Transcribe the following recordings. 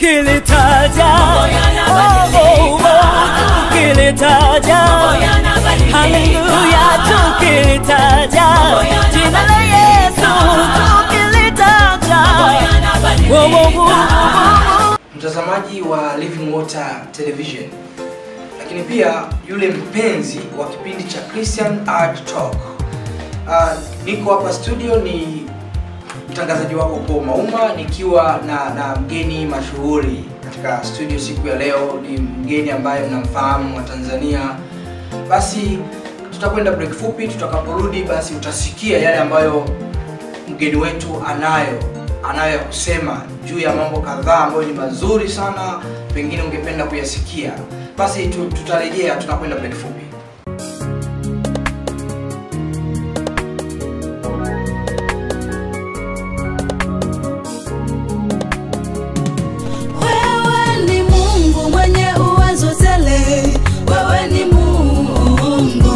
tukilitaja oh, oh, oh, tukilitaja haleluya tukilitaja jina la yesu tukilitaja Wo, wo, wo, wo, wo. mtazamaji wa Living Water Television, lakini pia yule mpenzi wa kipindi cha Christian Art Talk. Uh, niko hapa studio, ni mtangazaji wako Paul Mauma nikiwa na, na mgeni mashuhuri katika studio siku ya leo. Ni mgeni ambaye mnamfahamu wa Tanzania. Basi tutakwenda break fupi, tutakaporudi basi utasikia yale ambayo mgeni wetu anayo anayo ya kusema juu ya mambo kadhaa ambayo ni mazuri sana, pengine ungependa kuyasikia. Basi tu, tutarejea tunakwenda break fupi. Wewe ni Mungu mwenye uwezo tele, wewe ni Mungu.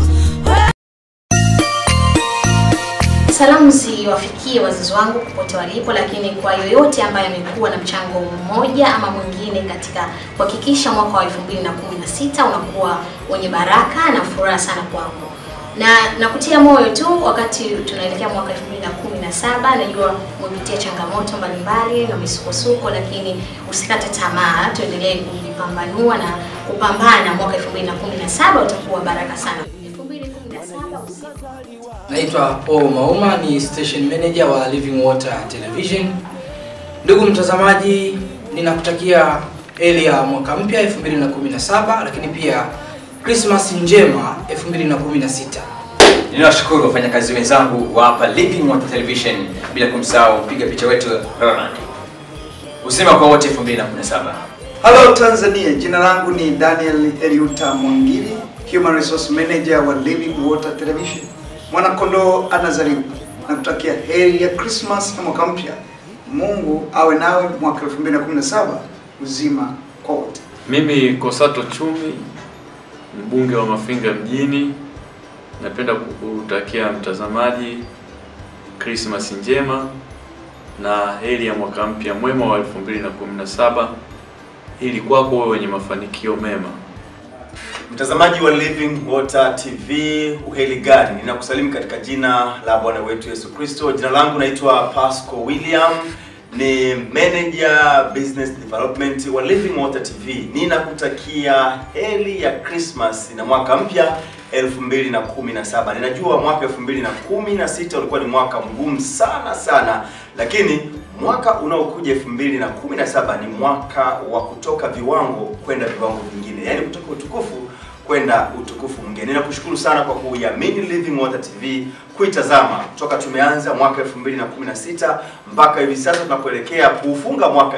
Salamu ziwafikie wazazi wangu popote walipo, lakini kwa yoyote ambaye amekuwa na mchango mmoja ama mwingine katika kuhakikisha mwaka wa 2016 unakuwa wenye baraka na furaha sana kwangu, na nakutia moyo tu wakati tunaelekea mwaka 2017. Najua umepitia changamoto mbalimbali na misukosuko, lakini usikate tamaa, tuendelee kujipambanua na kupambana. Mwaka 2017 utakuwa baraka sana. 2017 usiku Naitwa Paul Mauma, ni station manager wa Living Water Television. Ndugu mtazamaji, ninakutakia heri ya mwaka mpya 2017, lakini pia Christmas njema 2016. Ninawashukuru wafanyakazi wenzangu wa hapa Living Water Television, bila kumsahau mpiga picha wetu Ronald. Usema kwa wote 2017. Hello Tanzania, jina langu ni Daniel Eliuta Mwangili, Human Resource Manager wa Living Water Television. Mwanakondoo anazaliwa na kutakia heri ya Christmas na mwaka mpya. Mungu awe nawe mwaka 2017 uzima kwa wote. Mimi Kosato Chumi, mbunge wa Mafinga mjini, napenda kukutakia mtazamaji Christmas njema na heri ya mwaka mpya mwema wa 2017 ili kwako wewe wenye mafanikio mema. Mtazamaji wa Living Water TV, uheli gani? Ninakusalimu katika jina la Bwana wetu Yesu Kristo. Jina langu naitwa Pasco William, ni manager business development wa Living Water TV. Ninakutakia heri ya Christmas na mwaka mpya 2017. Ninajua mwaka 2016 ulikuwa ni mwaka mgumu sana sana, lakini mwaka unaokuja 2017 ni mwaka wa kutoka viwango kwenda viwango vingine, yaani kutoka utukufu kwenda utukufu mwingine. Ninakushukuru sana kwa kuiamini Living Water TV, kuitazama toka tumeanza mwaka 2016 mpaka hivi sasa tunapoelekea kuufunga mwaka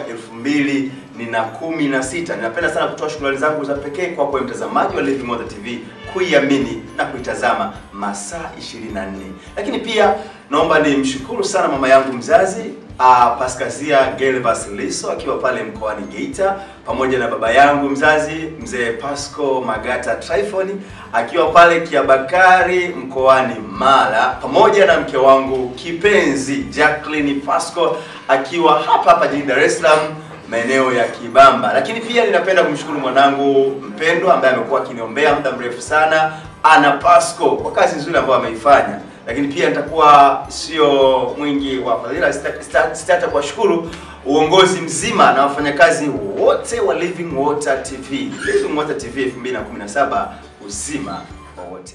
2016. Ninapenda sana kutoa shukrani zangu za pekee kwa kwa mtazamaji wa Living Water TV kuiamini na kuitazama masaa 24. Lakini pia naomba nimshukuru sana mama yangu mzazi uh, Paskazia Gelvas Liso akiwa pale mkoani Geita, pamoja na baba yangu mzazi mzee Pasco Magata Tryphon akiwa pale Kiabakari mkoani Mara, pamoja na mke wangu kipenzi Jacqueline Pasco akiwa hapa hapa jijini Dar es Salaam maeneo ya Kibamba. Lakini pia ninapenda kumshukuru mwanangu mpendwa ambaye amekuwa akiniombea muda mrefu sana, Ana Pasco kwa kazi nzuri ambayo ameifanya lakini pia nitakuwa sio mwingi wa fadhila, sita- sita- sitaacha kuwashukuru uongozi mzima na wafanyakazi wote wa Living Water TV. Living Water TV 2017 uzima wa wote.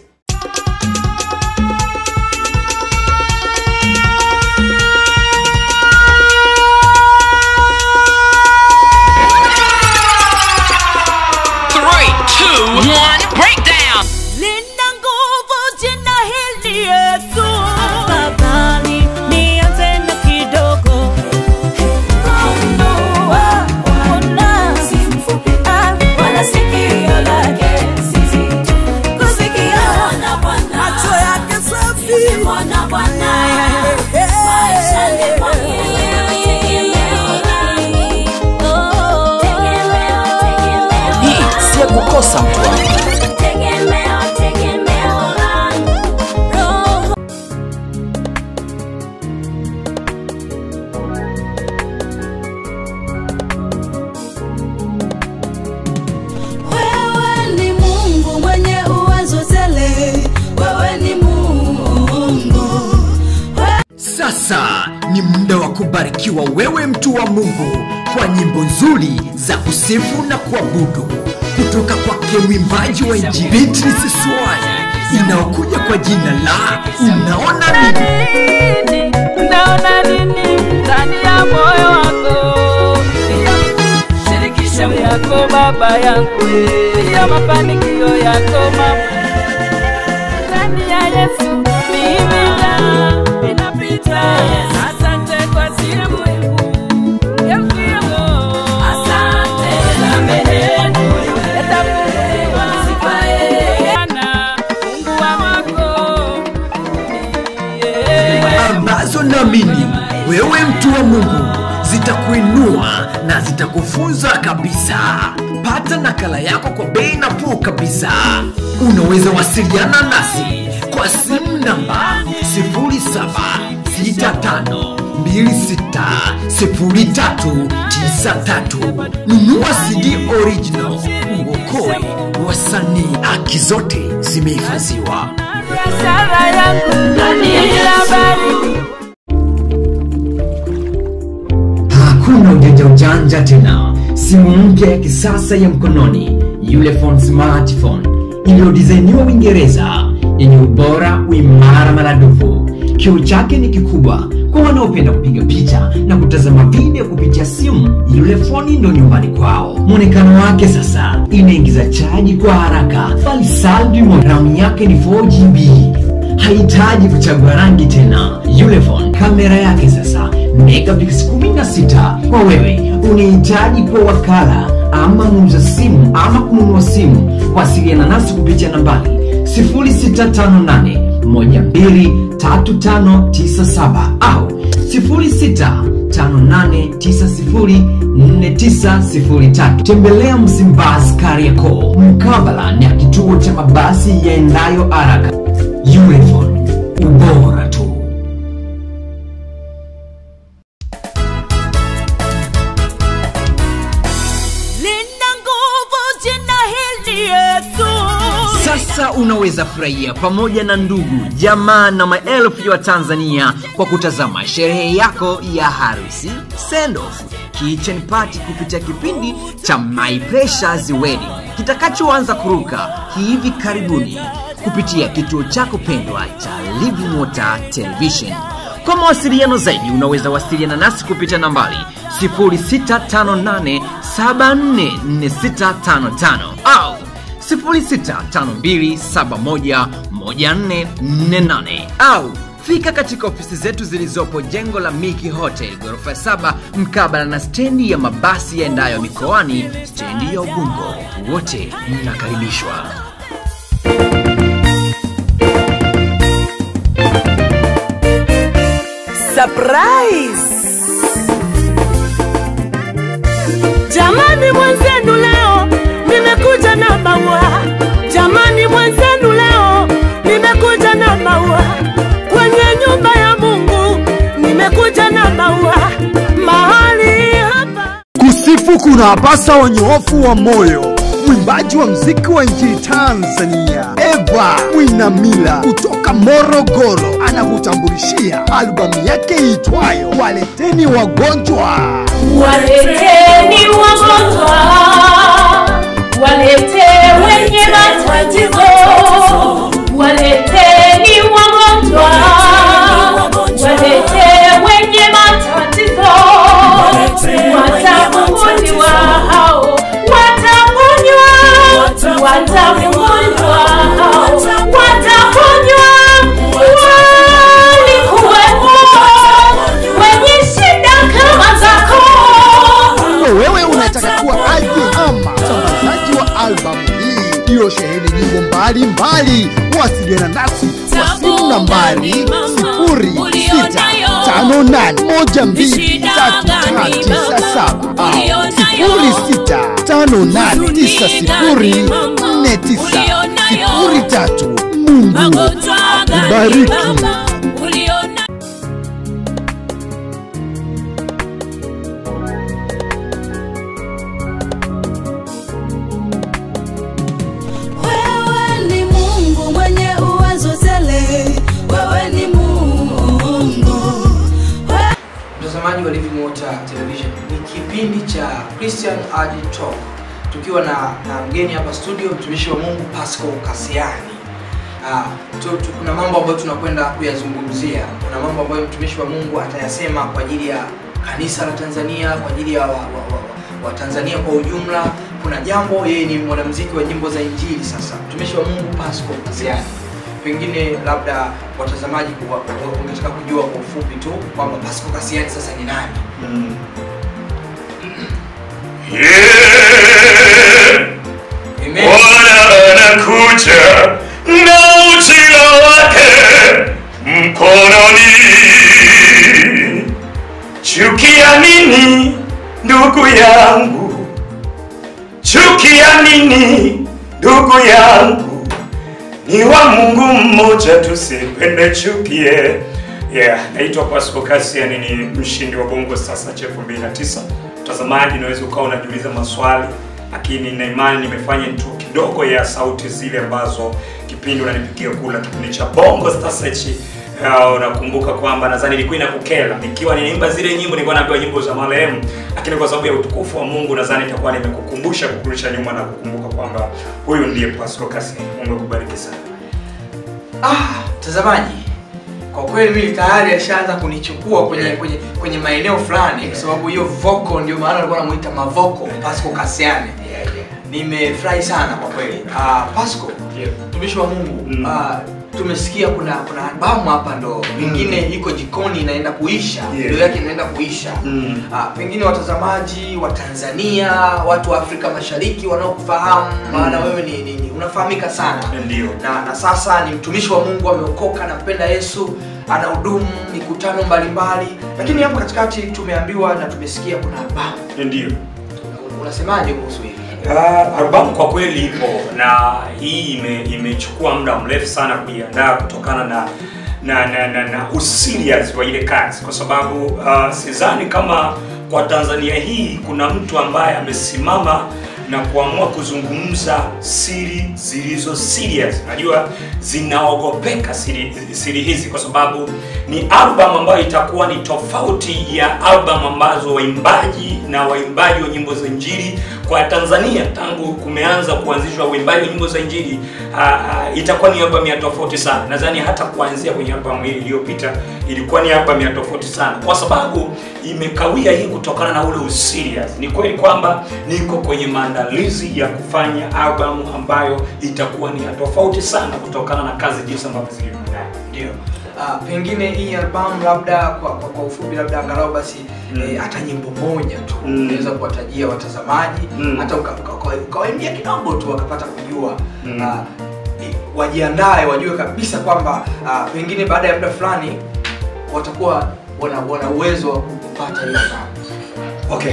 Three, two, one, breakdown. lina nguvu jina hili Yesu. Afadhali nianze na kidogo. Gundua, ona, ah, wala sikio lake si zito kusikia Sasa ni muda wa kubarikiwa wewe mtu wa Mungu kwa nyimbo nzuri za kusifu na kuabudu kutoka kwake mwimbaji wa Injili Beatrice Swai inayokuja kwa jina la Unaona Nini. Unaona nini ndani ya moyo wako? Shirikisha yako baba yangu, ya mafanikio yako mama. Ndani ya Yesu mimi na inapita. Asante kwa simu Asante na meneno yatafunguliwa. Bwana, Mungu wa wako ambazo naamini wewe mtu wa Mungu zitakuinua na zitakufunza kabisa. Pata nakala yako kwa bei nafuu kabisa. Unaweza wasiliana nasi kwa simu namba 0765260393. Nunua CD original uokoe wasanii, haki zote zimehifadhiwa. biashara yangu ndani ya habari Hakuna ujanja ujanja tena. Simu mpya ya kisasa ya mkononi, Ulefone smartphone iliyodizainiwa Uingereza, yenye ubora, uimara maradufu. Kioo chake ni kikubwa kwa wanaopenda kupiga picha na kutazama video kupitia simu. Ulefone ndo nyumbani kwao. Mwonekano wake sasa inaingiza chaji kwa haraka, bali saldi ramu yake ni 4GB haihitaji kuchagua rangi tena. Ulefone kamera yake sasa megapixels 16 kwa wewe unahitaji kwa wakala ama muuza simu ama kununua simu, wasiliana nasi kupitia nambari 0658 123597 au 0658904903. Tembelea Msimbazi Kariakoo, mkabala na kituo cha mabasi yaendayo haraka. Ulefone, ubora tu. lina nguvu jina hili Yesu. Sasa unaweza furahia pamoja na ndugu, jamaa na maelfu ya Watanzania kwa kutazama sherehe yako ya harusi, send off, kitchen party kupitia kipindi cha My Precious Wedding kitakachoanza kuruka hivi karibuni kupitia kituo chako pendwa cha Living Water Television. Kwa mawasiliano zaidi unaweza wasiliana nasi kupitia nambari 0658744655 au 0652711448 au fika katika ofisi zetu zilizopo jengo la Miki Hotel ghorofa 7 mkabala na stendi ya mabasi yaendayo mikoani, stendi ya Ubungo. Wote mnakaribishwa. Surprise! Jamani mwenzenu leo nimekuja na maua. Jamani mwenzenu leo nimekuja na maua. Kwenye nyumba ya Mungu nimekuja na maua. Mahali hapa Kusifu kuna pasa wanyoofu wa moyo. Mwimbaji wa mziki wa nchini Tanzania Eva Mwinamila kutoka Morogoro anakutambulishia albamu yake iitwayo Waleteni Wagonjwa. Waleteni wagonjwa, walete wenye matatizo, waleteni wagonjwa, walete wenye matatizo, watafunguliwa hao, wataponywa, watafunguliwa hao, wataponywa. Walikuwepo wenye shida kama zako Kwa wewe unataka kuwa aje ama msambazaji wa albamu hii iliyosheheni nyimbo mbalimbali, wasiliana nasi kwa simu nambari 0658123597 au 0658904903. Mungu akubariki. Wewe ni Mungu mwenye uwezo tele, wewe ni Mungu watazamaji wa Living Water Television, ni kipindi cha Christian Adi Talk tukiwa na, na mgeni hapa studio, mtumishi wa Mungu Pascal Kasiani. Ah, tu, tu, kuna mambo ambayo tunakwenda kuyazungumzia. Kuna mambo ambayo mtumishi wa Mungu atayasema kwa ajili ya kanisa la Tanzania, kwa ajili ya wa, wa, wa, wa Tanzania kwa ujumla. Kuna jambo, yeye ni mwanamuziki wa nyimbo za Injili. Sasa mtumishi wa Mungu Pascal Kasiani, pengine labda watazamaji wa- wa- wangetaka kujua kwa ufupi tu kwamba Pascal Kasiani sasa ni nani? Bwana anakuja na ujira wake mkononi. Chukia nini ndugu yangu? Chukia nini ndugu yangu? Ni wa Mungu mmoja, tusipende chukie. Yeah, naitwa Pascal Kasiani, ni mshindi wa Bongo Star Search 2009. Mtazamaji, unaweza ukawa unajiuliza maswali lakini na imani nimefanya tu kidogo ya sauti zile ambazo kipindi unanipigia kula kipindi cha Bongo Star Search. Uh, unakumbuka kwamba nadhani ilikuwa inakukera nikiwa ninaimba zile nyimbo, nilikuwa naambiwa nyimbo za marehemu, lakini kwa sababu ya utukufu wa Mungu nadhani itakuwa nimekukumbusha kukurudisha nyuma na kukumbuka kwamba huyu ndiye Pascal Kasiani. Mungu akubariki sana. Ah, mtazamaji, kwa kweli mimi tayari ashaanza kunichukua kwenye kwenye kwenye maeneo fulani, kwa sababu hiyo vocal ndio maana alikuwa anamuita Mavoko Pascal Kasiani. Nimefurahi sana kwa kweli. Ah, Pascal, mtumishi wa Mungu, ah, tumesikia kuna kuna albamu hapa ndo pengine iko jikoni inaenda kuisha, video yake inaenda kuisha. Ah, pengine watazamaji wa Tanzania, watu wa Afrika Mashariki wanaokufahamu, maana wewe ni, ni, ni unafahamika sana Ndio. na, na sasa ni mtumishi wa Mungu ameokoka, anampenda Yesu, anahudumu mikutano mbalimbali, lakini hapo katikati tumeambiwa na tumesikia kuna albamu. Ndio. Unasemaje kuhusu hili? Uh, albamu kwa kweli ipo na hii ime, imechukua muda mrefu sana kuiandaa kutokana na na na, na, na userious wa ile kazi kwa sababu uh, sidhani kama kwa Tanzania hii kuna mtu ambaye amesimama na kuamua kuzungumza siri zilizo serious. Najua zinaogopeka siri, siri hizi kwa sababu ni album ambayo itakuwa ni tofauti ya album ambazo waimbaji na waimbaji wa nyimbo za injili kwa Tanzania tangu kumeanza kuanzishwa uimbaji wa nyimbo za injili uh, uh, itakuwa ni album ya tofauti sana. Nadhani hata kuanzia kwenye album hii iliyopita ilikuwa ni album ya tofauti sana, kwa sababu imekawia hii kutokana na ule userious. Ni kweli kwamba niko kwenye maandalizi ya kufanya album ambayo itakuwa ni ya tofauti sana kutokana na kazi jinsi ambavyo zilivyo. Ndio. Uh, pengine hii albamu labda kwa, kwa, kwa ufupi labda angalau basi Mm. eh, hata nyimbo moja tu Mm. unaweza kuwatajia watazamaji Mm. hata uka- uka- uka- ukawaimbia kidogo tu wakapata kujua Mm. uh, wajiandae wajue kabisa kwamba uh, pengine baada ya muda fulani watakuwa wana, wana uwezo wa kupata hiyo albamu. Okay.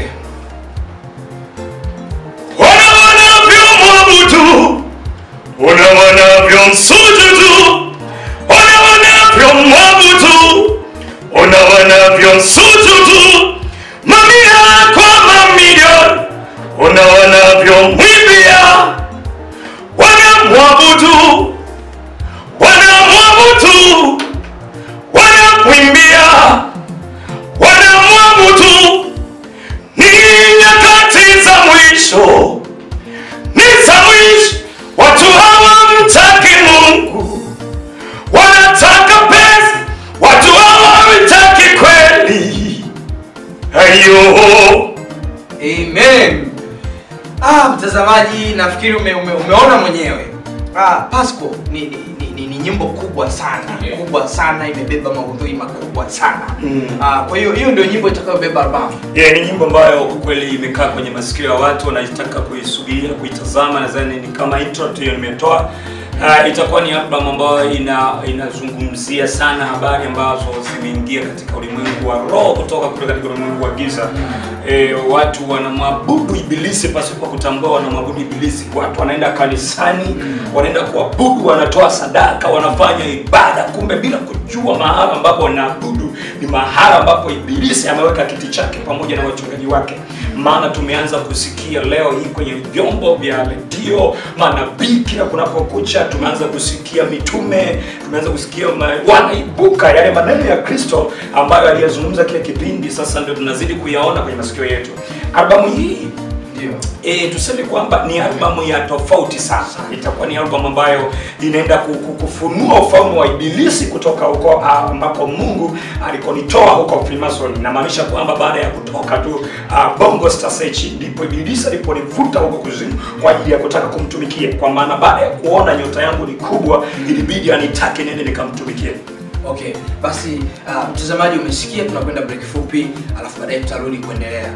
Wana wanavyomwabudu, wana wanavyomsujudu, wana wanavyomwabudu, wana wanavyomsujudu, mamia kwa mamilioni, wana wanavyomwimbia, wanamwabudu, wanamwabudu, wanamwimbia, wanamwabudu ni nyakati za mwisho, ni za mwisho. Watu hawamtaki Mungu, wanataka pesa. Watu hawamtaki kweli. Ayo, Amen. Ah, mtazamaji nafikiri ume, ume, umeona mwenyewe. Ah, Pasco ni, ni, ni, ni, ni nyimbo kubwa sana kubwa sana imebeba maudhui makubwa sana Mm. ah, kwa hiyo hiyo ndio nyimbo itakayobeba albamu yeah, ni nyimbo ambayo kwa kweli imekaa kwenye masikio ya watu wanaitaka kuisubiria kuitazama. Nadhani ni kama intro tu hiyo nimetoa. Uh, itakuwa ni album ambayo ina inazungumzia sana habari ambazo zimeingia katika ulimwengu wa roho kutoka kule katika ulimwengu wa giza. E, watu wanamwabudu ibilisi pasipo kutambua wanamwabudu ibilisi. Watu wanaenda kanisani, wanaenda kuabudu, wanatoa sadaka, wanafanya ibada, kumbe bila kujua mahala ambapo wanaabudu ni mahala ambapo ibilisi ameweka kiti chake pamoja na wachungaji wake maana tumeanza kusikia leo hii kwenye vyombo vya redio manabii kila kunapokucha tumeanza kusikia mitume tumeanza kusikia ma- wanaibuka yale maneno ya kristo ambayo aliyazungumza kile kipindi sasa ndio tunazidi kuyaona kwenye masikio yetu albamu hii ndio e, tuseme kwamba ni albamu ya tofauti sasa itakuwa ni albamu ambayo inaenda ku- ku- kufunua ufalme wa ibilisi kutoka huko ah, ambapo mungu alikonitoa huko freemason inamaanisha kwamba baada ya kutoka tu uh, bongo star search ndipo ibilisi aliponivuta huko kuzimu kwa ajili ya kutaka kumtumikia kwa maana baada ya kuona nyota yangu ni kubwa ilibidi anitake nende nikamtumikie okay basi uh, mtazamaji umesikia tunakwenda break fupi alafu baadaye tutarudi kuendelea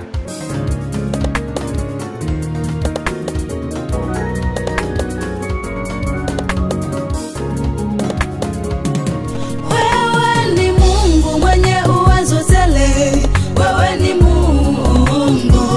Wewe ni Mungu mwenye uwezo tele, wewe ni Mungu.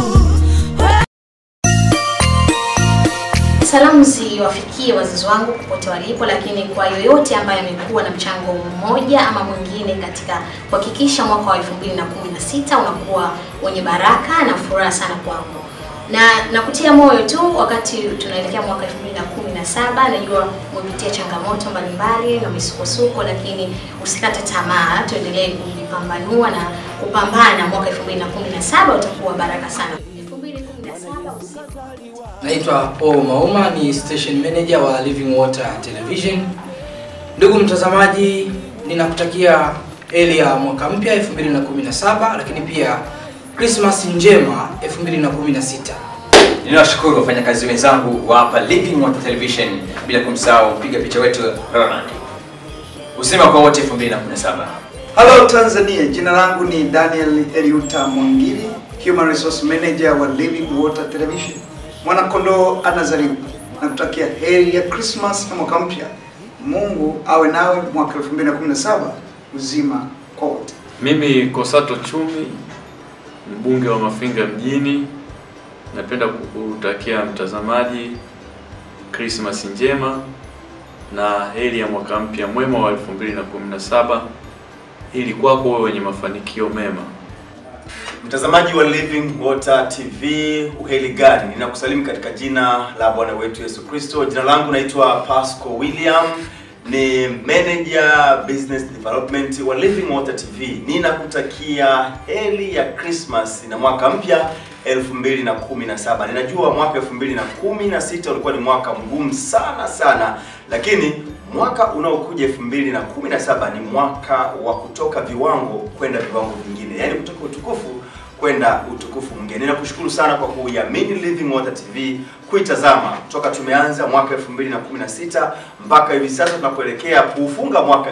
Salamu ziwafikie wazazi wangu popote walipo, lakini kwa yoyote ambaye amekuwa na mchango mmoja ama mwingine katika kuhakikisha mwaka wa 2016 unakuwa wenye baraka na furaha sana kwangu. Na nakutia moyo tu wakati tunaelekea mwaka 2017, najua umepitia changamoto mbalimbali na misukosuko, lakini usikate tamaa, tuendelee kujipambanua na kupambana. Mwaka 2017 utakuwa baraka sana. 2017 usiku naitwa paul mauma ni station manager wa living water television ndugu mtazamaji ninakutakia heri ya mwaka mpya 2017 lakini pia krismas njema 2016 ninawashukuru wafanyakazi wenzangu wa hapa living water television bila kumsahau mpiga picha wetu ronald usema kwa wote 2017 Hello Tanzania, jina langu ni Daniel Eliuta Mwangiri, Human Resource Manager wa Living Water Television. Mwanakondoo anazaliwa na kutakia heri ya Christmas na mwaka mpya. Mungu awe nawe mwaka 2017 uzima kwa wote. Mimi Kosato Chumi, mbunge wa Mafinga mjini, napenda kutakia mtazamaji Krismas njema na heri ya mwaka mpya mwema wa 2017 ili kwako wewe wenye mafanikio mema. Mtazamaji wa Living Water TV, uheli gani? Ninakusalimu katika jina la Bwana wetu Yesu Kristo. Jina langu naitwa Pasco William, ni manager business development wa Living Water TV. Ninakutakia heri ya Christmas na mwaka mpya 2017. Ninajua mwaka 2016 ulikuwa ni mwaka mgumu sana sana, lakini mwaka unaokuja 2017 ni mwaka wa kutoka viwango kwenda viwango vingine, yaani kutoka utukufu kwenda utukufu mwingine. Ninakushukuru sana kwa kuiamini Living Water TV, kuitazama toka tumeanza mwaka 2016 mpaka hivi sasa tunapoelekea kuufunga mwaka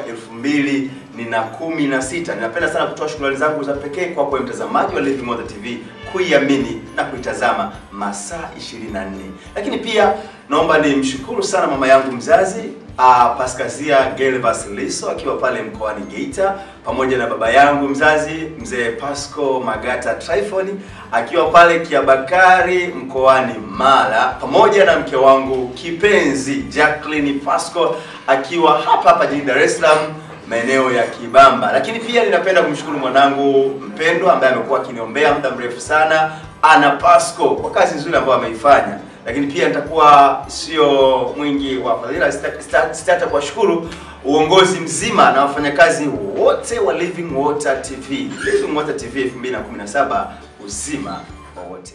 2016. Ninapenda sana kutoa shukrani zangu za pekee kwa kwa mtazamaji wa Living Water TV kuiamini na kuitazama masaa 24. Lakini pia naomba nimshukuru sana mama yangu mzazi uh, Paskazia Gelvas Liso akiwa pale mkoani Geita pamoja na baba yangu mzazi mzee Pasco Magata Tryphon akiwa pale Kiabakari mkoani Mara pamoja na mke wangu kipenzi Jacqueline Pasco akiwa hapa hapa jijini Dar es Salaam maeneo ya Kibamba. Lakini pia ninapenda kumshukuru mwanangu mpendwa ambaye amekuwa akiniombea muda mrefu sana, Ana Pasco kwa kazi nzuri ambayo ameifanya. Lakini pia nitakuwa sio mwingi wa fadhila, sita- sita- sitaacha kuwashukuru uongozi mzima na wafanyakazi wote wa Living Water TV. Living Water TV 2017 uzima wa wote.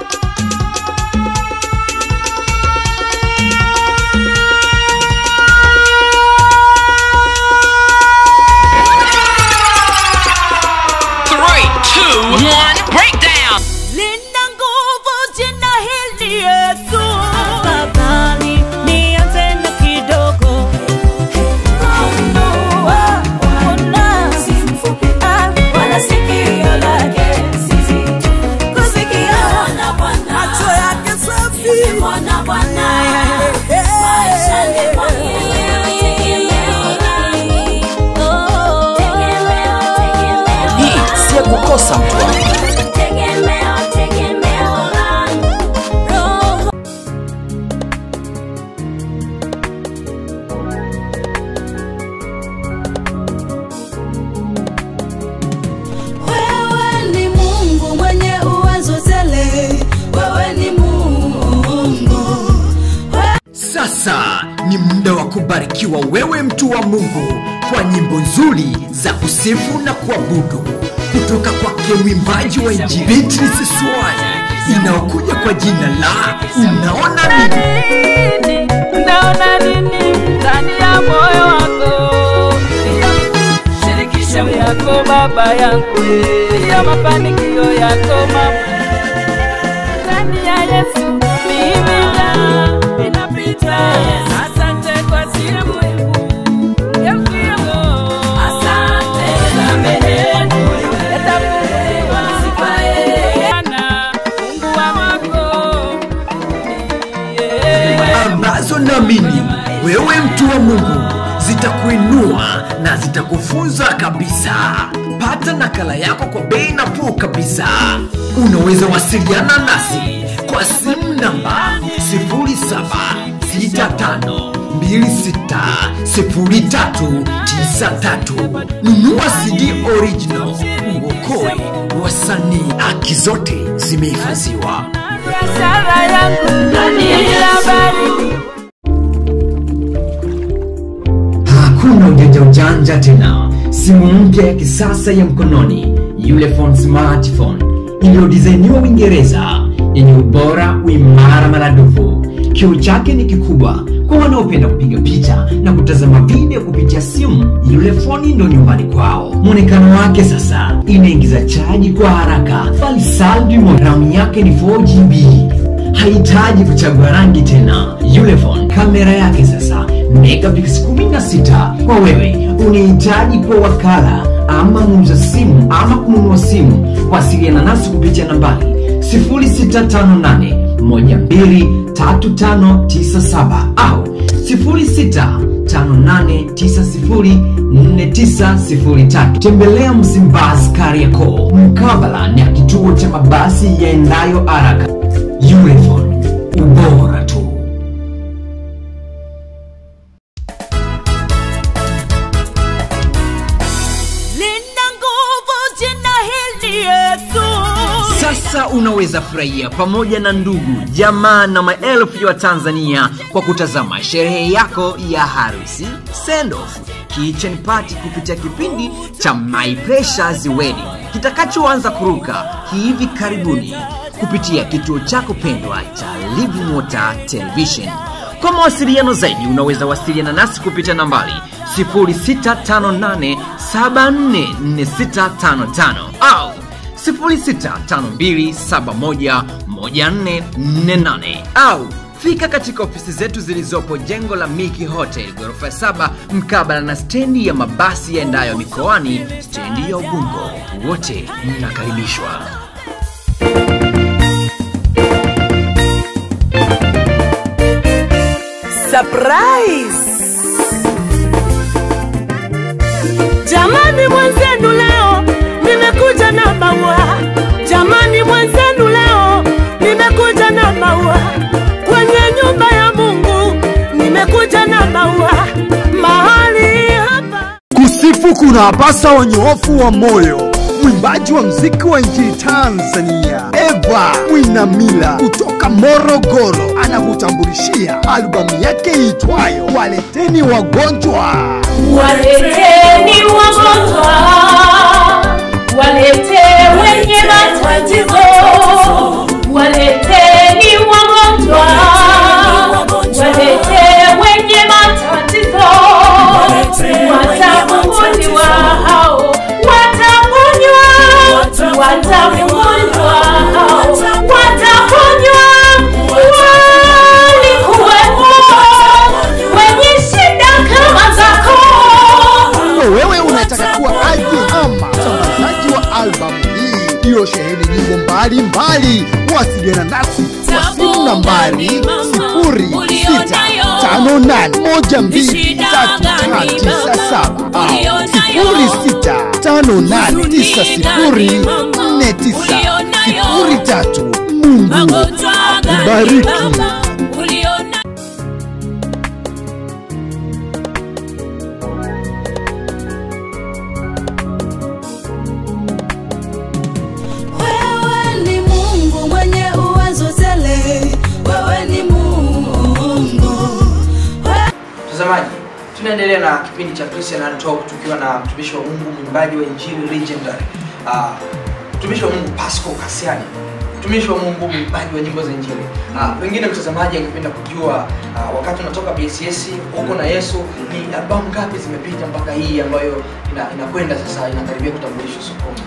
Three, two, one, breakdown. Lina nguvu jina hili Yesu. Afadhali nianze na kidogo. Funua, ona. Ah, wala sikio lake. Kusikia. Macho yake safi. Maishani mwangu. hii siyo kukosa mtu wangu Tegemeo, tegemeo langu. Sasa ni muda wa kubarikiwa wewe mtu wa Mungu kwa nyimbo nzuri za kusifu na kuabudu kutoka kwake mwimbaji wa injili Beatrice Swai inayokuja kwa jina la Unaona Nini. Unaona nini ndani ya moyo wako? Shirikisha yako baba yangu, ya mafanikio yako mama. Ndani ya Yesu mimi na ninapita. Asante kwa siku ya mwisho. Asante sameheni, yatafunguliwa sifa yeye. Mungu wako ambazo naamini wewe mtu wa Mungu zitakuinua na zitakufunza kabisa. Pata nakala yako kwa bei nafuu kabisa. Unaweza wasiliana nasi kwa simu namba 0765260393. Nunua CD original, uokoe wasanii. Haki zote zimehifadhiwa. biashara yangu ndani ya baridi. Hakuna ujanja ujanja tena. Simu mpya ya kisasa ya mkononi, Ulefone smartphone iliyodizainiwa Uingereza, yenye ubora, uimara maradufu. Kioo chake ni kikubwa kwa wanaopenda kupiga picha na kutazama video kupitia simu. Ulefone ndo nyumbani kwao. Mwonekano wake sasa inaingiza chaji kwa haraka, bali saldi ramu yake ni 4GB hahitaji kuchagua rangi tena. Ulefone kamera yake sasa megapixels 16 kwa wewe unahitaji kwa wakala ama muuza simu ama kununua simu, wasiliana nasi kupitia nambari 0658 123597 au 0658904903. Tembelea Msimbazi Kariakoo, mkabala na kituo cha mabasi yaendayo haraka. Ulefone, ubora tu. Lina nguvu jina hili Yesu. Sasa unaweza furahia pamoja na ndugu, jamaa na maelfu ya Tanzania kwa kutazama sherehe yako ya harusi, send off, kitchen party kupitia kipindi cha My Precious Wedding kitakachoanza kuruka hivi karibuni kupitia kituo chako pendwa cha Living Water Television. Kwa mawasiliano zaidi unaweza wasiliana nasi kupitia nambari 0658744655 au 0652711448 au fika katika ofisi zetu zilizopo jengo la Miki Hotel ghorofa ya saba mkabala na stendi ya mabasi yaendayo mikoani, stendi ya Ubungo. Wote mnakaribishwa. Surprise! Jamani mwenzenu leo nimekuja na maua. Jamani mwenzenu leo nimekuja na maua. Kwenye nyumba ya Mungu nimekuja na maua. Mahali hapa Kusifu kuna pasa wanyoofu wa moyo. Mwimbaji wa mziki wa nchini Tanzania Eva Mwinamila kutoka Morogoro anakutambulishia albamu yake iitwayo Waleteni Wagonjwa. Waleteni wagonjwa, walete wenye matatizo, waleteni wagonjwa, walete wenye matatizo, watafunguliwa hao, wataponywa, watafunguliwa hao, wataponywa, walikuwepo wenye shida kama zako. Kwa wewe unataka kuwa aje ama msambazaji wa albamu hii iliyosheheni nyimbo mbalimbali, wasiliana nasi kwa simu nambari 0658123597 au 0658904903. Mungu akubariki. Wewe ni Mungu mwenye uwezo tele, wewe ni Mungu Tunaendelea na kipindi cha Christian and Talk tukiwa na mtumishi wa Mungu, mwimbaji wa injili legendary, uh, mtumishi wa Mungu Pascal Kasiani, mtumishi wa Mungu, mwimbaji wa nyimbo za injili. Uh, pengine mtazamaji angependa kujua uh, wakati unatoka BCS huko na Yesu, ni albamu ngapi zimepita mpaka hii ambayo ina, inakwenda sasa inakaribia kutambulishwa sokoni?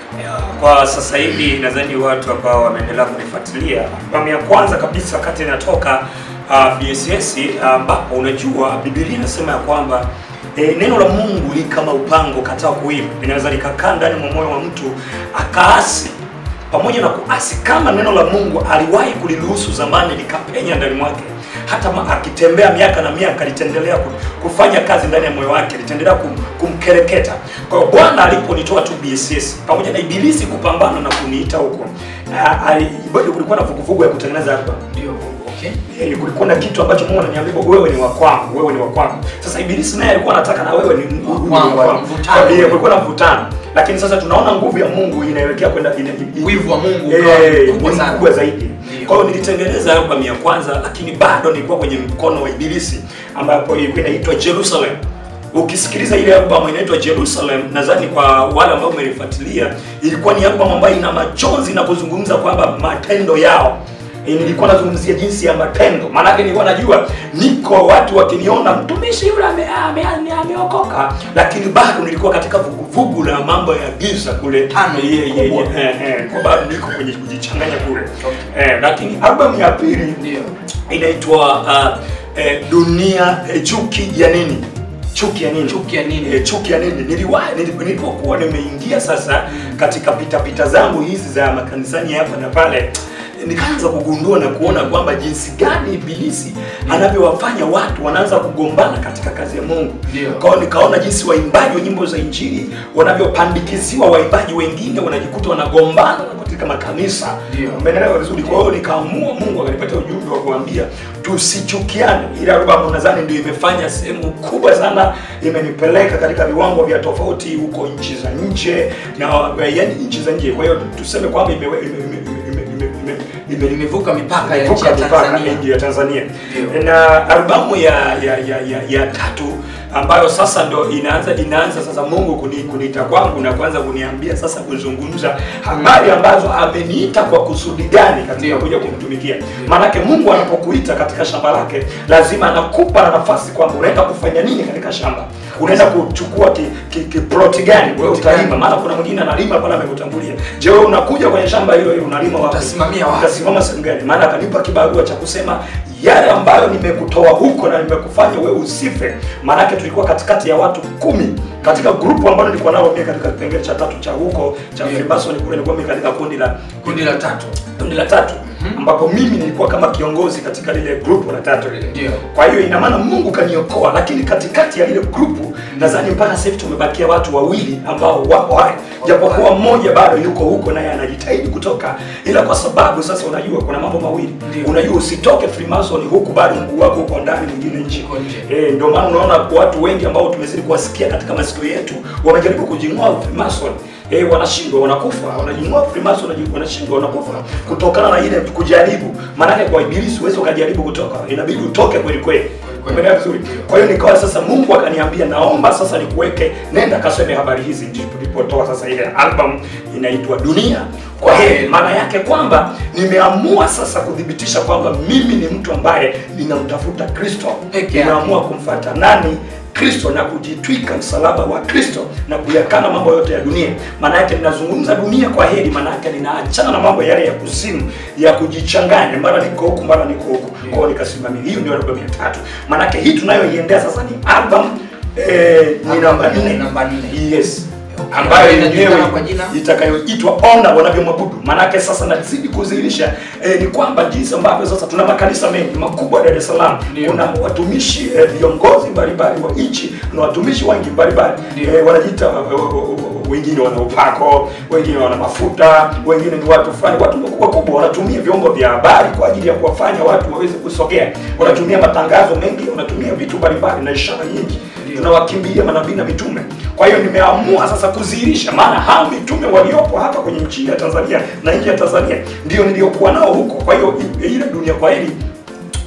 kwa sasa hivi nadhani watu ambao wameendelea kunifuatilia albamu ya kwanza kabisa wakati inatoka uh, BSS ambapo unajua Biblia inasema ya kwamba E, neno la Mungu li kama upango kataa kuiva, linaweza likakaa ndani mwa moyo wa mtu akaasi. Pamoja na kuasi, kama neno la Mungu aliwahi kuliruhusu zamani likapenya ndani mwake, hata ma, akitembea miaka na miaka litaendelea ku- kufanya kazi ndani ya moyo wake, litaendelea kum, kumkereketa. Kwa hiyo Bwana aliponitoa tu BSS pamoja na ibilisi kupambana na kuniita huko, ah, ali- bado kulikuwa na vuguvugu ya kutengeneza album Ndio, okay. Eh, kulikuwa na kitu ambacho Mungu ananiambia wewe ni wa kwangu, wewe ni wa kwangu. Sasa ibilisi naye alikuwa anataka na wewe ni wa kwangu, mvutano. Eh, kulikuwa na mvutano. Lakini sasa tunaona nguvu ya Mungu inaelekea kwenda ina, ina, Wivu wa Mungu eh, ukawa ni mkubwa sana. mkubwa zaidi. Ndio. Kwa hiyo nilitengeneza album ya kwanza, lakini bado nilikuwa kwenye mkono wa ibilisi ambapo ilikuwa inaitwa Jerusalem. Ukisikiliza ile album inaitwa Jerusalem, nadhani kwa wale ambao umenifuatilia, ilikuwa ni album ambayo ina machozi na kuzungumza kwamba matendo yao Eh, nilikuwa nazungumzia jinsi ya matendo, maanake nilikuwa najua niko watu wakiniona mtumishi yule ame- ame- ame- ameokoka, lakini bado nilikuwa katika vuguvugu la mambo ya giza kule Tano, Eh, eh, eh, kubwa. eh, eh, kwa bado niko kwenye kujichanganya kule eh, lakini albamu ya pili Ndio. inaitwa uh, eh, dunia eh, chuki ya nini chuki ya nini Chuki ya nini? eh, chuki ya nini niliwahi nili- nilipokuwa nimeingia sasa katika pitapita zangu hizi za makanisani hapa na pale nikaanza kugundua na kuona kwamba jinsi gani ibilisi anavyowafanya watu wanaanza kugombana katika kazi ya Mungu. Ndio. Kwa hiyo nikaona jinsi waimbaji wa nyimbo za injili wanavyopandikiziwa waimbaji wengine wanajikuta wanagombana katika makanisa. Ndio. Umeelewa vizuri? Kwa hiyo nikaamua, Mungu akanipatia ujumbe wa kuambia tusichukiane. Ile albamu nadhani ndio imefanya sehemu kubwa sana, imenipeleka katika viwango vya tofauti huko nchi za nje na yani nchi za nje. Kwa hiyo tuseme kwamba ime, ime, ime, ime, ime, ime, ime, Imevuka mipaka ya nchi imevuka ya mipaka Tanzania. nchi ya Tanzania. Ndio. Na albamu ya ya, ya, ya, ya tatu ambayo sasa ndo inaanza inaanza sasa Mungu kuni, kuniita kwangu na kuanza kuniambia sasa kuzungumza habari ambazo ameniita kwa kusudi gani katika Ndio. kuja kumtumikia. Maanake Mungu anapokuita katika shamba lake lazima anakupa na nafasi kwamba unaenda kufanya nini katika shamba. Unaenda kuchukua ki, ki, ki ploti gani wewe Ploti utalima, gani? maana kuna mwingine analima pale amekutangulia. Je, wewe unakuja kwenye shamba hilo hilo unalima wapi? Utasimamia wapi? Utasimama sehemu gani? Maana akanipa kibarua cha kusema yale ambayo nimekutoa huko na nimekufanya wewe usife. Maanake tulikuwa katikati ya watu kumi katika grupu ambalo nilikuwa nalo mimi katika kipengele cha tatu cha huko cha Ndio. Freemason kule nilikuwa mimi katika kundi la Kundi la tatu. kundi la tatu ambapo mimi nilikuwa kama kiongozi katika lile grupu la tatu lile. Ndio. Kwa hiyo ina maana Mungu kaniokoa, lakini katikati ya lile grupu nadhani mpaka sasa hivi tumebakia watu wawili ambao wapo hai, japokuwa mmoja bado yuko huko naye anajitahidi kutoka, ila kwa sababu sasa unajua kuna mambo mawili Ndio. unajua usitoke Freemason huku bado mguu wako uko ndani, mwingine nje. Uko nje. Eh, ndio maana unaona watu wengi ambao tumezidi kuwasikia katika masikio yetu wamejaribu kujing'oa Freemason eh, wanashindwa wanakufa, wanajing'oa Freemason wanaji- wanashindwa wanakufa kutokana na ile kujaribu. Maanake kwa ibilisi huwezi ukajaribu kutoka, inabidi utoke kweli kweli. kweli. Umeelewa vizuri? Kwa hiyo nikawa sasa, Mungu akaniambia naomba sasa nikuweke, nenda kasome habari hizi. Ndipo nilipotoa sasa ile album inaitwa Dunia kwa heri. Maana yake kwamba nimeamua sasa kudhibitisha kwamba mimi ni mtu ambaye ninamtafuta Kristo, Peke yake. nimeamua kumfuata nani Kristo na kujitwika msalaba wa Kristo na kuyakana mambo yote ya dunia. Maana yake ninazungumza dunia kwa heri, maana yake ninaachana na mambo yale ya kuzimu ya kujichanganya, mara niko huku mara niko huku. Kwa hiyo nikasimamia, hiyo ndio albamu ya tatu. Maana yake hii tunayoiendea sasa ni album eh, ni namba nne. Namba nne. Yes Okay. ambayo Inajulikana yenyewe kwa jina? itakayoitwa ona wanavyomwabudu. Maanake sasa nazidi kudhihirisha eh, ni kwamba jinsi ambavyo sasa tuna makanisa mengi makubwa Dar es Salaam, Ndio. kuna watumishi eh, viongozi mbalimbali wa nchi, kuna watumishi wengi mbalimbali Ndio. eh, wanajiita eh, eh, eh, wengine wana upako, wengine wana mafuta, wengine ni watu fulani, watu wakubwa kubwa wanatumia vyombo vya habari kwa ajili ya kuwafanya watu waweze kusogea, wanatumia matangazo mengi, wanatumia vitu mbalimbali na ishara nyingi Ndio. tunawakimbilia manabii na mitume. Kwa hiyo nimeamua sasa kudhihirisha, maana hao mitume waliopo hapa kwenye nchi ya Tanzania na nje ya Tanzania ndio niliokuwa nao huko. Kwa hiyo i- ile dunia kwa hili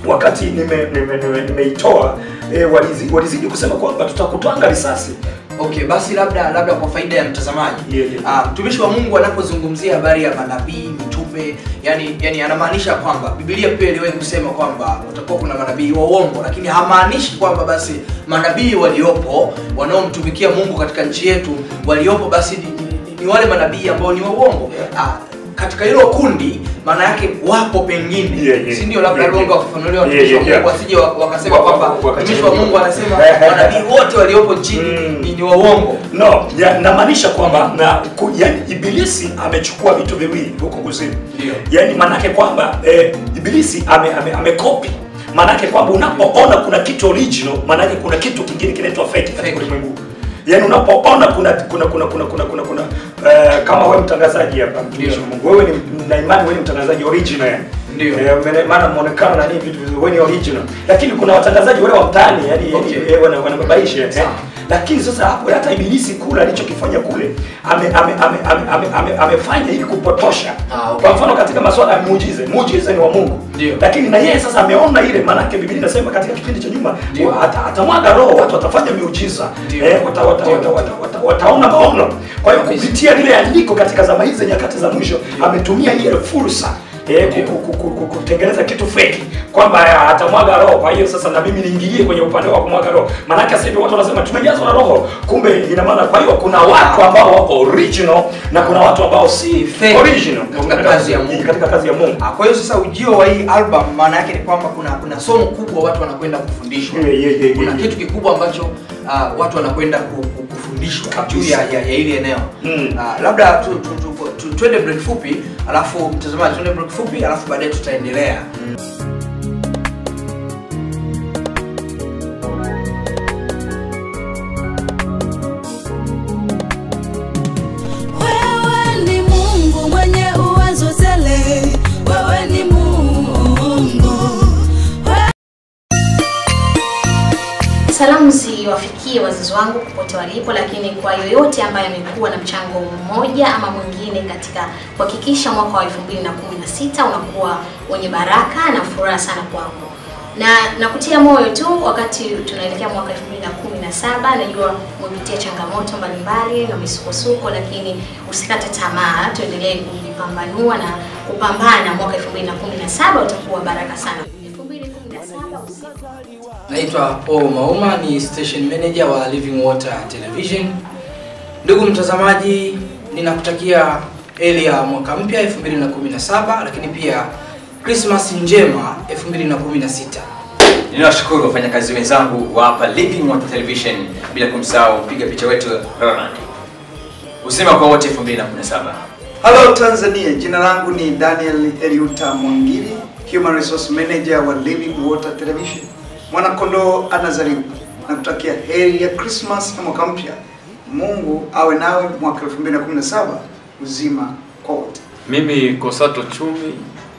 wakati nimeitoa nime, nime, nimeitoa, eh, walizi- walizidi kusema kwamba tutakutwanga risasi Okay, basi labda labda kwa faida ya mtazamaji Ah, mtumishi wa Mungu anapozungumzia habari ya manabii mitume, yani yani anamaanisha kwamba Biblia pia iliwahi kusema kwamba kutakuwa kuna manabii wa uongo, lakini hamaanishi kwamba basi manabii waliopo wanaomtumikia Mungu katika nchi yetu waliopo basi ni, ni, ni wale manabii ambao ni wa uongo. Ah, katika hilo kundi maana yake wapo pengine Yeah, yeah. si ndio labda Yeah, yeah, yeah. wafafanuliwa Yeah, watumishi wa yeah, Mungu yeah. wasije wa- wakasema Wa- wa- kwamba wakati mtumishi wa Mungu anasema mwingine. manabii wote waliopo nchini ni, ni wa uongo. no ya, namaanisha kwamba na ku, yani ibilisi amechukua vitu viwili huko kuzimu yani maanake kwamba eh, ibilisi ame, ame, amekopi maanake kwamba unapoona kuna kitu original maanake kuna kitu kingine kinaitwa fake katika ulimwengu yani unapoona kuna kuna kuna kuna kuna kuna, kuna eh, kama wewe mtangazaji hapa mtumishi wa Mungu wewe ni na imani wewe ni mtangazaji original yani ndio eh, maana muonekano na nini vitu vizuri wewe ni original lakini kuna watangazaji wale wa mtaani yani okay. eh, wana wanababaisha eh. lakini sasa hapo hata ibilisi kule alichokifanya kule ame, ame, ame, ame, ame, ame, amefanya ili kupotosha kwa mfano katika masuala ya muujize muujize ni wa Mungu lakini na yeye sasa ameona ile maanake Biblia inasema katika kipindi cha nyuma wa- ata- atamwaga roho watu watafanya miujiza eh, wata, wata, wata, wata, wata, wataona maono kwa hiyo kupitia lile andiko katika zama hizi za nyakati za mwisho ametumia ile fursa eh, ku- ku- ku- ku- kutengeneza kitu feki kwamba ah, atamwaga roho kwa hiyo sasa na mimi niingilie kwenye upande wa kumwaga roho maanake sasa hivi watu wanasema tumejazwa na roho kumbe ina maana kwa hiyo kuna watu ambao wako original na kuna watu ambao si Fake. original Katika kazi ya Mungu. katika kazi ya Mungu Ah, Kwa hiyo sasa ujio wa hii album maana yake ni kwamba kuna kuna somo kubwa watu wanakwenda kufundishwa. Yeah, yeah, yeah, kuna yeah, kitu kikubwa ambacho uh, watu wanakwenda ku- ku- kufundishwa juu ya, ya, ya ile eneo. Ah, labda tu, tu, tu, tu, twende break fupi, alafu mtazamaji twende break fupi, alafu baadaye tutaendelea. Wewe ni Mungu mwenye uwezo tele, wewe ni Mungu. Salamu ziwafikie wazazi wangu popote walipo, lakini kwa yoyote ambaye amekuwa na mchango mmoja ama mwingine katika kuhakikisha mwaka wa 2016 unakuwa wenye baraka na furaha sana kwangu. Na nakutia moyo tu wakati tunaelekea mwaka 2017, najua umepitia changamoto mbalimbali na misukosuko, lakini usikate tamaa, tuendelee kujipambanua na kupambana. Mwaka 2017 utakuwa baraka sana. 2017 usiku Naitwa Paul Mauma, ni station manager wa Living Water Television. Ndugu mtazamaji, ninakutakia heri ya mwaka mpya 2017, lakini pia Christmas njema 2016. ninawashukuru wafanyakazi wenzangu wa hapa Living Water Television, bila kumsahau mpiga picha wetu Roland. Usema kwa wote 2017. Hello Tanzania, jina langu ni Daniel Eliuta Mwangiri, Human Resource Manager wa Living Water Television. Mwanakondoo anazaliwa na kutakia heri ya Christmas na mwaka mpya. Mungu awe nawe mwaka 2017 uzima kwa wote. Mimi Kosato Chumi,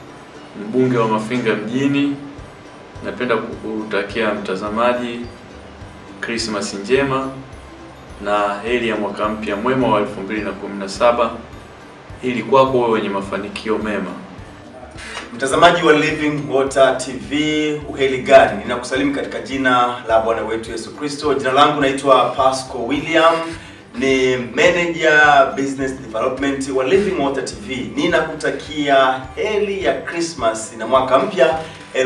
mbunge wa Mafinga mjini, napenda kukutakia mtazamaji Christmas njema na heri ya mwaka mpya mwema wa 2017 ili kwako wewe wenye mafanikio mema. Mtazamaji wa Living Water TV, uheli gani? Ninakusalimu katika jina la Bwana wetu Yesu Kristo. Jina langu naitwa Pasco William, ni manager business development wa Living Water TV. Ninakutakia heri ya Christmas na mwaka mpya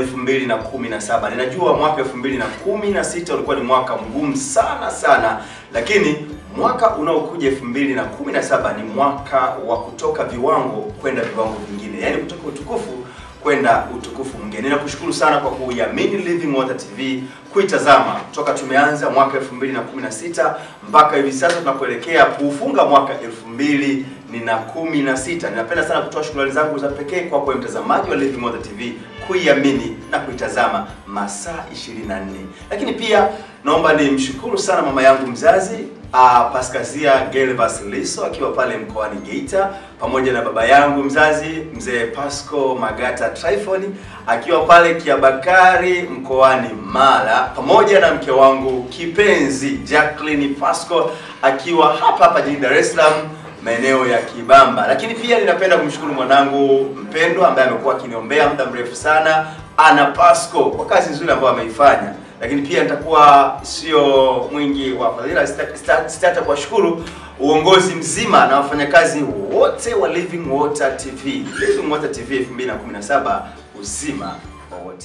2017. Ninajua mwaka 2016 ulikuwa ni mwaka mgumu sana sana, lakini mwaka unaokuja 2017 ni mwaka wa kutoka viwango kwenda viwango vingine, yaani kutoka utukufu kwenda utukufu mwingine. Ninakushukuru sana kwa kuiamini Living Water TV, kuitazama toka tumeanza mwaka 2016 mpaka hivi sasa tunapoelekea kuufunga mwaka 2016. Ninapenda sana kutoa shukrani zangu za pekee kwa kwa mtazamaji wa Living Water TV kuiamini na kuitazama masaa 24. Lakini pia naomba nimshukuru sana mama yangu mzazi uh, Paskazia Gervas Liso akiwa pale mkoani Geita, pamoja na baba yangu mzazi mzee Pasco Magata Tryphon akiwa pale Kiabakari mkoani Mara, pamoja na mke wangu kipenzi Jacqueline Pasco akiwa hapa hapa jijini Dar es Salaam maeneo ya Kibamba. Lakini pia ninapenda kumshukuru mwanangu mpendwa ambaye amekuwa akiniombea muda mrefu sana, Ana Pasco kwa kazi nzuri ambayo ameifanya, lakini pia nitakuwa sio mwingi wa fadhila, sita- sita- sitaacha kuwashukuru uongozi mzima na wafanyakazi wote wa Living Water TV. Living Water TV 2017 uzima wa wote.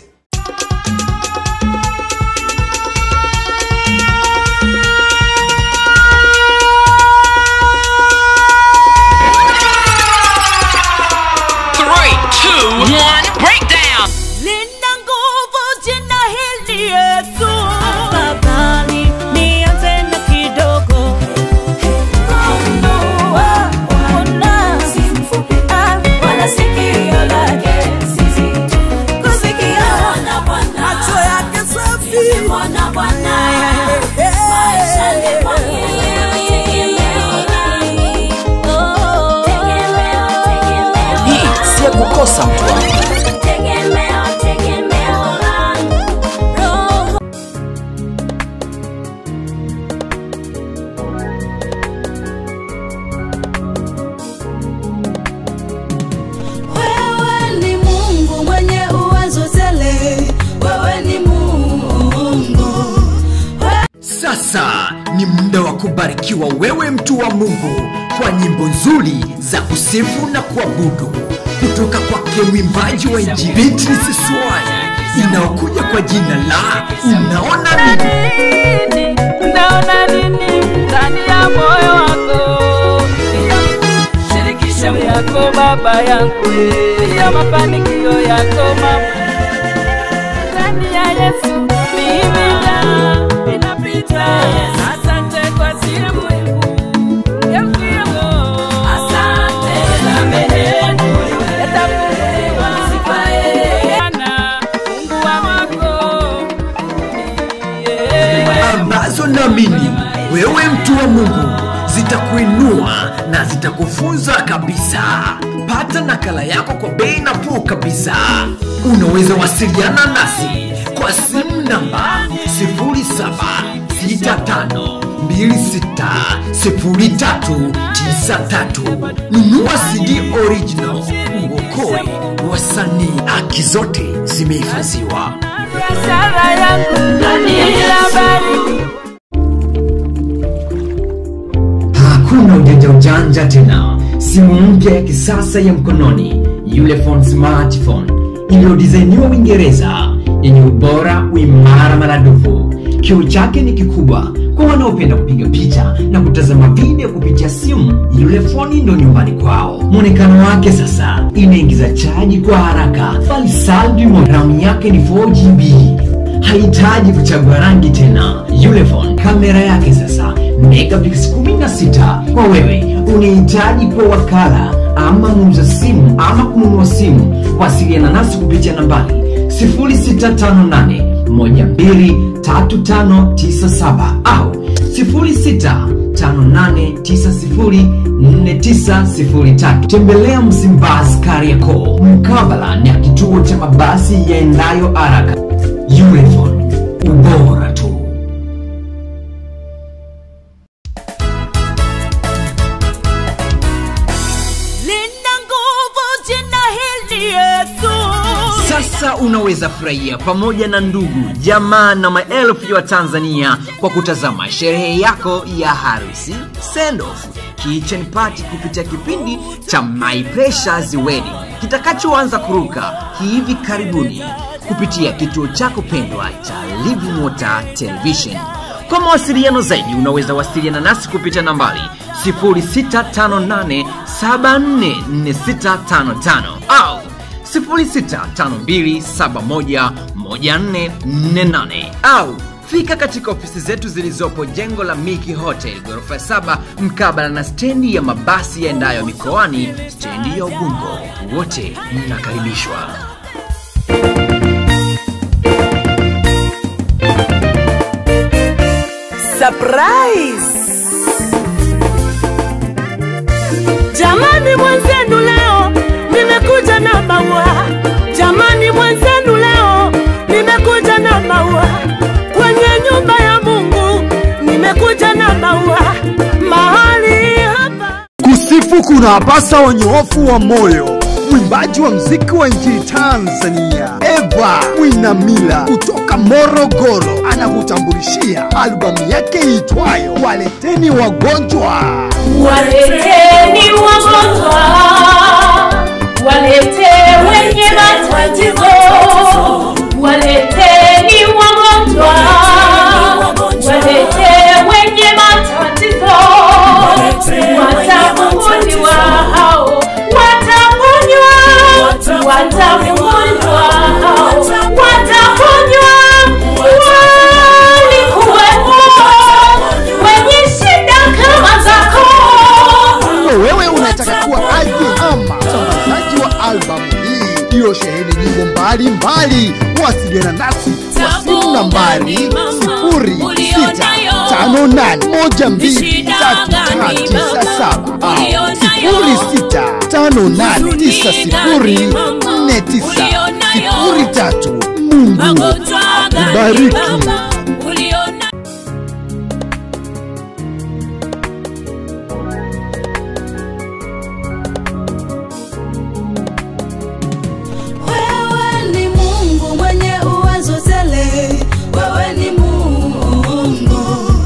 Three, two, one, breakdown. Lina nguvu jina hili Yesu. Afadhali nianze na kidogo. Funua, ona, ah, wala sikio lake si zito. Kusikia, macho yake safi. Maishani mwangu. Oh. hii si ya kukosa mtu wangu Tegemeo, tegemeo langu. Wewe ni Mungu mwenye uwezo tele, wewe ni Mungu. sasa ni muda wa kubarikiwa wewe mtu wa mungu kwa nyimbo nzuri za kusifu na kuabudu kutoka kwake mwimbaji wa injili beatrice swai inayokuja kwa jina la unaona nini Unaona nini ndani ya moyo wako? Shirikisha yako baba yangu, ya mafanikio yako mama. Ndani ya Yesu mimi na inapita. Asante kwa siku Yesu yangu. Asante na menenu yatafunguliwa. Sifaye Bwana, Mungu wa wako. ambazo naamini wewe mtu wa mungu zitakuinua na zitakufunza kabisa pata nakala yako kwa bei nafuu kabisa unaweza wasiliana nasi kwa simu namba 0765260393 nunua cd original uokoe wasanii haki zote zimehifadhiwa biashara yangu ndani ya habari hakuna ujanja ujanja tena simu mpya ya kisasa ya mkononi Ulefone smartphone iliyodizainiwa uingereza yenye ubora uimara maradufu kioo chake ni kikubwa kwa wanaopenda kupiga picha na kutazama video kupitia simu Ulefone ndo nyumbani kwao mwonekano wake sasa inaingiza chaji kwa haraka bali saldi ramu yake ni 4gb hahitaji kuchagua rangi tena Ulefone kamera yake sasa megapixels 16 kwa wewe unahitaji kwa wakala ama muuza simu ama kununua simu wasiliana nasi kupitia nambari 0658 123597 au 0658904903 tembelea msimbazi kariakoo mkabala na kituo cha mabasi yaendayo haraka Ulefone, ubora tu Lina nguvu jina hili Yesu. Sasa unaweza furahia pamoja na ndugu, jamaa na maelfu ya Watanzania kwa kutazama sherehe yako ya harusi, send off, kitchen party kupitia kipindi cha My Precious Wedding kitakachoanza kuruka hivi karibuni kupitia kituo chako pendwa cha Living Water Television. Kwa mawasiliano zaidi unaweza wasiliana nasi kupitia nambari 0658744655 au 0652711448 au fika katika ofisi zetu zilizopo jengo la Miki Hotel ghorofa ya saba mkabala na stendi ya mabasi yaendayo mikoani stendi ya Ubungo. Wote mnakaribishwa. Surprise! Jamani mwenzenu leo nimekuja na maua. Jamani mwenzenu leo nimekuja na maua. Kwenye nyumba ya Mungu nimekuja na maua. Mahali hapa Kusifu kuna pasa wanyoofu wa moyo. mwimbaji wa mziki wa nchini Tanzania Eva Mwinamila kutoka Morogoro anakutambulishia albamu yake iitwayo Waleteni Wagonjwa. Waleteni wagonjwa, walete wenye matatizo, waleteni wagonjwa, walete wenye matatizo, watafunguliwa hao, wataponywa, watafunguliwa hao, wataponywa, walikuwepo wenye shida kama zako. Kwa wewe unataka kuwa aje ama msambazaji wa albamu hii iliyosheheni nyimbo mbalimbali, wasiliana nasi kwa simu nambari 0658123397 au 0658904903. Mungu akubariki. Wewe ni Mungu mwenye uwezo tele, wewe ni Mungu.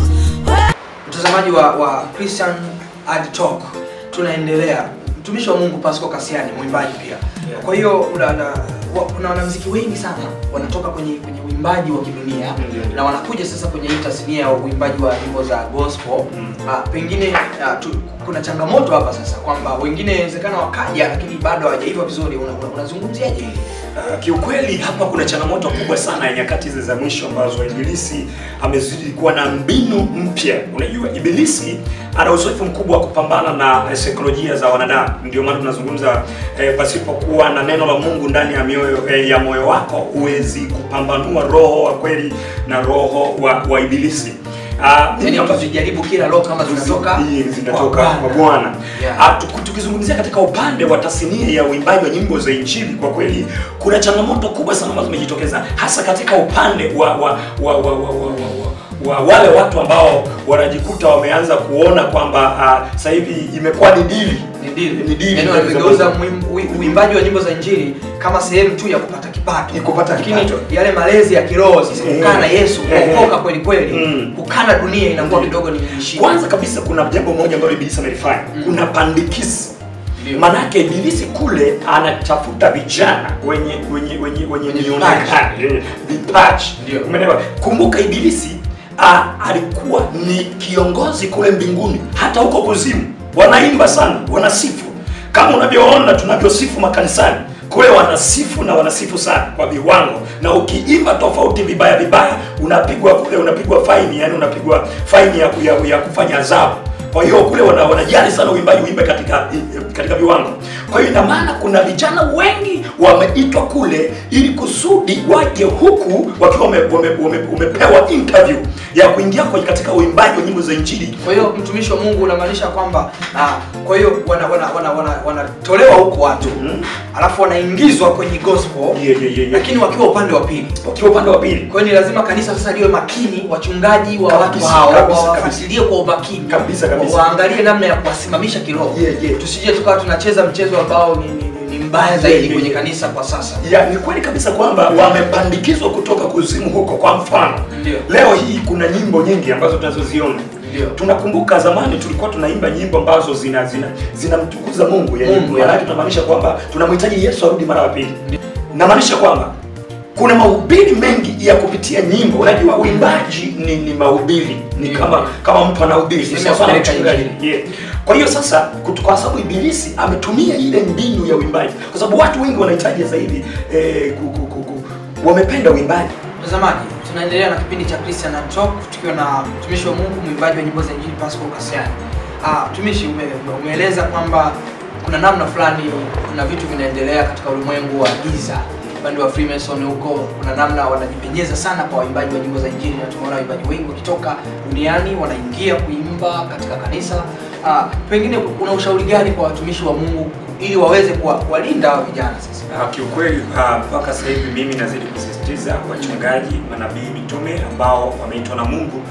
mtazamaji wa, wa Christian Ad Talk tunaendelea mtumishi wa Mungu Pasco Kasiani mwimbaji pia kwa hiyo una- na- wa- kuna wanamuziki wengi sana wanatoka kwenye kwenye uimbaji wa kidunia na wanakuja sasa kwenye hii tasnia ya uimbaji wa nyimbo za gospel Ah, pengine ah, tu, kuna changamoto hapa sasa kwamba wengine inawezekana wakaja lakini bado hawajaiva vizuri Una- una- unazungumziaje hili Uh, kiukweli hapa kuna changamoto kubwa sana ya nyakati hizi za mwisho ambazo ibilisi amezidi kuwa na mbinu mpya. Unajua ibilisi ana uzoefu mkubwa wa kupambana na eh, saikolojia za wanadamu. Ndio maana tunazungumza eh, pasipokuwa na neno la Mungu ndani ya mioyo eh, ya moyo wako huwezi kupambanua roho wa kweli na roho wa, wa ibilisi. Uh, yani tujaribu kila roho kama zinatoka zinatoka kwa Bwana. Ah, tuku- Tukizungumzia katika upande wa tasnia ya uimbaji wa nyimbo za Injili, kwa kweli kuna changamoto kubwa sana ambazo zimejitokeza hasa katika upande wa wa wa, wa, wa, wa, wa, wa wale watu ambao wanajikuta wameanza kuona kwamba uh, sasa hivi imekuwa ni dili ni dili ni dili yani wamegeuza muim- ui- uimbaji wa nyimbo za injili kama sehemu tu ya kupata kipato kupata lakini kipato. yale malezi ya kiroho sasa Eh, kukaa na yesu eh, kuokoka kweli kweli Mm. kukaa na dunia inakuwa kidogo ni shida Kwanza kabisa kuna jambo moja ambalo ibilisi amelifanya. Kuna pandikizi. Manake ibilisi kule anatafuta vijana wenye wenye wenye wenye mionekano, eh, vipaji. Umeelewa? Kumbuka ibilisi ah, alikuwa ni kiongozi kule mbinguni, hata huko kuzimu wanaimba sana, wanasifu kama unavyoona tunavyosifu makanisani kule wanasifu na wanasifu sana kwa viwango, na ukiimba tofauti vibaya vibaya unapigwa kule, unapigwa faini, yani unapigwa faini ya, ya, ya kufanya adhabu. Kwa hiyo kule wana, wanajali sana uimbaji uimbe katika katika viwango. Kwa hiyo ina maana kuna vijana wengi wameitwa kule ili kusudi waje huku wakiwa wame, wame, wame, wamepewa interview ya kuingia kwenye katika uimbaji wa nyimbo za Injili. kwa hiyo mtumishi wa mungu unamaanisha kwamba ah, kwa hiyo wanatolewa wana, wana, wana, wanatolewa huko watu alafu wanaingizwa kwenye gospel lakini wakiwa upande wa pili wakiwa upande wa pili kwa hiyo ni lazima kanisa sasa liwe makini wachungaji wa watu Kabisa, hao kabisa, wawafuatilie kwa umakini Kabisa, kabisa. waangalie namna ya kuwasimamisha kiroho tusije tukawa tunacheza mchezo ambao ni, ni, ni, ni mbaya zaidi kwenye kanisa kwa sasa ya ni kweli kabisa kwamba wamepandikizwa kutoka kuzimu huko. Kwa mfano Ndio. leo hii kuna nyimbo nyingi ambazo tunazoziona tunakumbuka zamani tulikuwa tunaimba nyimbo ambazo zina zina zinamtukuza Mungu, yani Mungu, maana yake tunamaanisha kwamba tunamhitaji Yesu arudi mara ya pili. Namaanisha kwamba kuna mahubiri mengi ya kupitia nyimbo. Unajua uimbaji ni, ni mahubiri, ni kama kama mtu anahubiri, ni Sehemu sawa ya sawa na kupeleka mchungaji. Yeah. Kwa hiyo sasa kutu- kwa sababu ibilisi ametumia ile mbinu ya uimbaji, kwa sababu watu wengi wanahitaji sasa hivi eh, ku, ku, ku, ku, wamependa uimbaji. mtazamaji tunaendelea na kipindi cha christian and talk tukiwa na mtumishi wa mungu mwimbaji wa nyimbo za injili pascal kasiani ah, mtumishi ume, ume- umeeleza kwamba kuna namna fulani kuna vitu vinaendelea katika ulimwengu wa giza upande wa freemason huko kuna namna wanajipenyeza sana kwa waimbaji wa nyimbo za injili na tumeona waimbaji wengi wakitoka duniani wanaingia kuimba katika kanisa ah, pengine kuna ushauri gani kwa watumishi wa mungu ili waweze kuwa- kuwalinda hawa vijana sasa Ah, kiukweli ah, mpaka sasa hivi mimi nazidi kusisitiza wachungaji, manabii, mitume ambao wameitwa na Mungu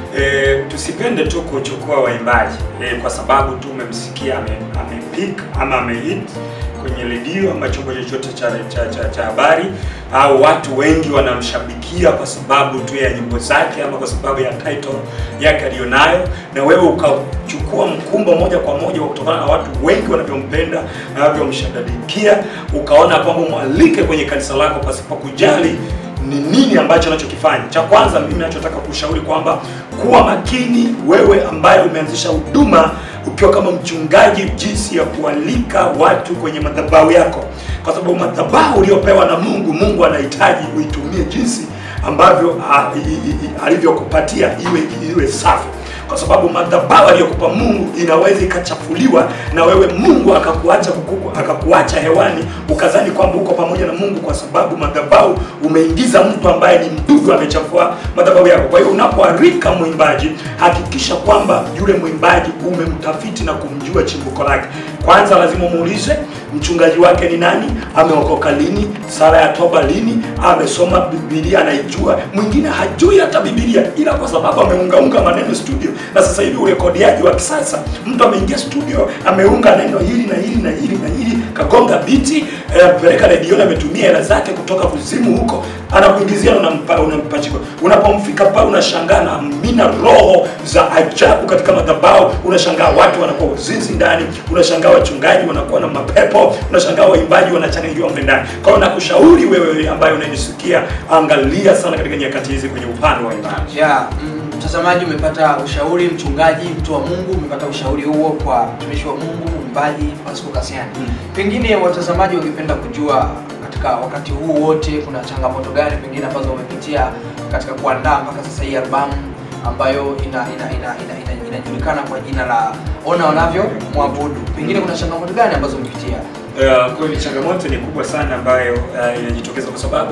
e, tusipende tu kuchukua waimbaji e, kwa sababu tu umemsikia ame, amepik ama amehit kwenye redio ama chombo chochote cha cha cha cha habari au watu wengi wanamshabikia kwa sababu tu ya nyimbo zake ama kwa sababu ya title yake aliyonayo, na wewe ukachukua mkumbo moja kwa moja wa kutokana na watu wengi wanavyompenda na wanavyomshadabikia, ukaona kwamba mwalike kwenye kanisa lako pasipo kujali ni nini ambacho anachokifanya. Cha kwanza mimi nachotaka kushauri kwamba kuwa makini wewe ambaye umeanzisha huduma ukiwa kama mchungaji, jinsi ya kualika watu kwenye madhabahu yako, kwa sababu madhabahu uliyopewa na Mungu, Mungu anahitaji uitumie jinsi ambavyo a- i- i- i- alivyokupatia iwe iwe safi kwa sababu madhabahu aliyokupa Mungu inaweza ikachafuliwa na wewe Mungu akakuacha kukuku, akakuacha hewani ukazani kwamba uko pamoja na Mungu kwa sababu madhabahu umeingiza mtu ambaye ni mdudu amechafua madhabahu yako. Kwa hiyo unapoarika mwimbaji, hakikisha kwamba yule mwimbaji umemtafiti na kumjua chimbuko lake. Kwanza lazima umuulize mchungaji wake ni nani, ameokoka lini, sala ya toba lini, amesoma Biblia anaijua. Mwingine hajui hata Biblia, ila kwa sababu ameungaunga maneno studio, na sasa hivi urekodiaji wa kisasa, mtu ameingia studio ameunga neno hili na hili na hili na hili, kagonga biti eh, peleka redioni, ametumia hela zake kutoka kuzimu huko, anakuingizia na unampa unampachika. Unapomfika pale unashangaa na mina roho za ajabu katika madhabahu, unashangaa watu wanakuwa uzinzi ndani, unashangaa wachungaji wanakuwa na mapepo, unashangaa waimbaji wanachanganyikiwa mle ndani. Kwa hiyo nakushauri wewe ambaye unanisikia, angalia sana katika nyakati hizi kwenye upande wa imani. ya mm, mtazamaji umepata ushauri mchungaji mtu wa mungu umepata ushauri huo kwa mtumishi wa mungu mwimbaji pasco kasiani pengine watazamaji wangependa kujua katika wakati huu wote kuna changamoto gani pengine ambazo wamepitia katika kuandaa mpaka sasa hii albamu ambayo ina ina ina ina, ina, inajulikana kwa jina la ona wanavyo mwabudu pengine kuna changamoto gani ambazo umepitia Uh, kweli changamoto ni kubwa sana ambayo uh, inajitokeza kwa sababu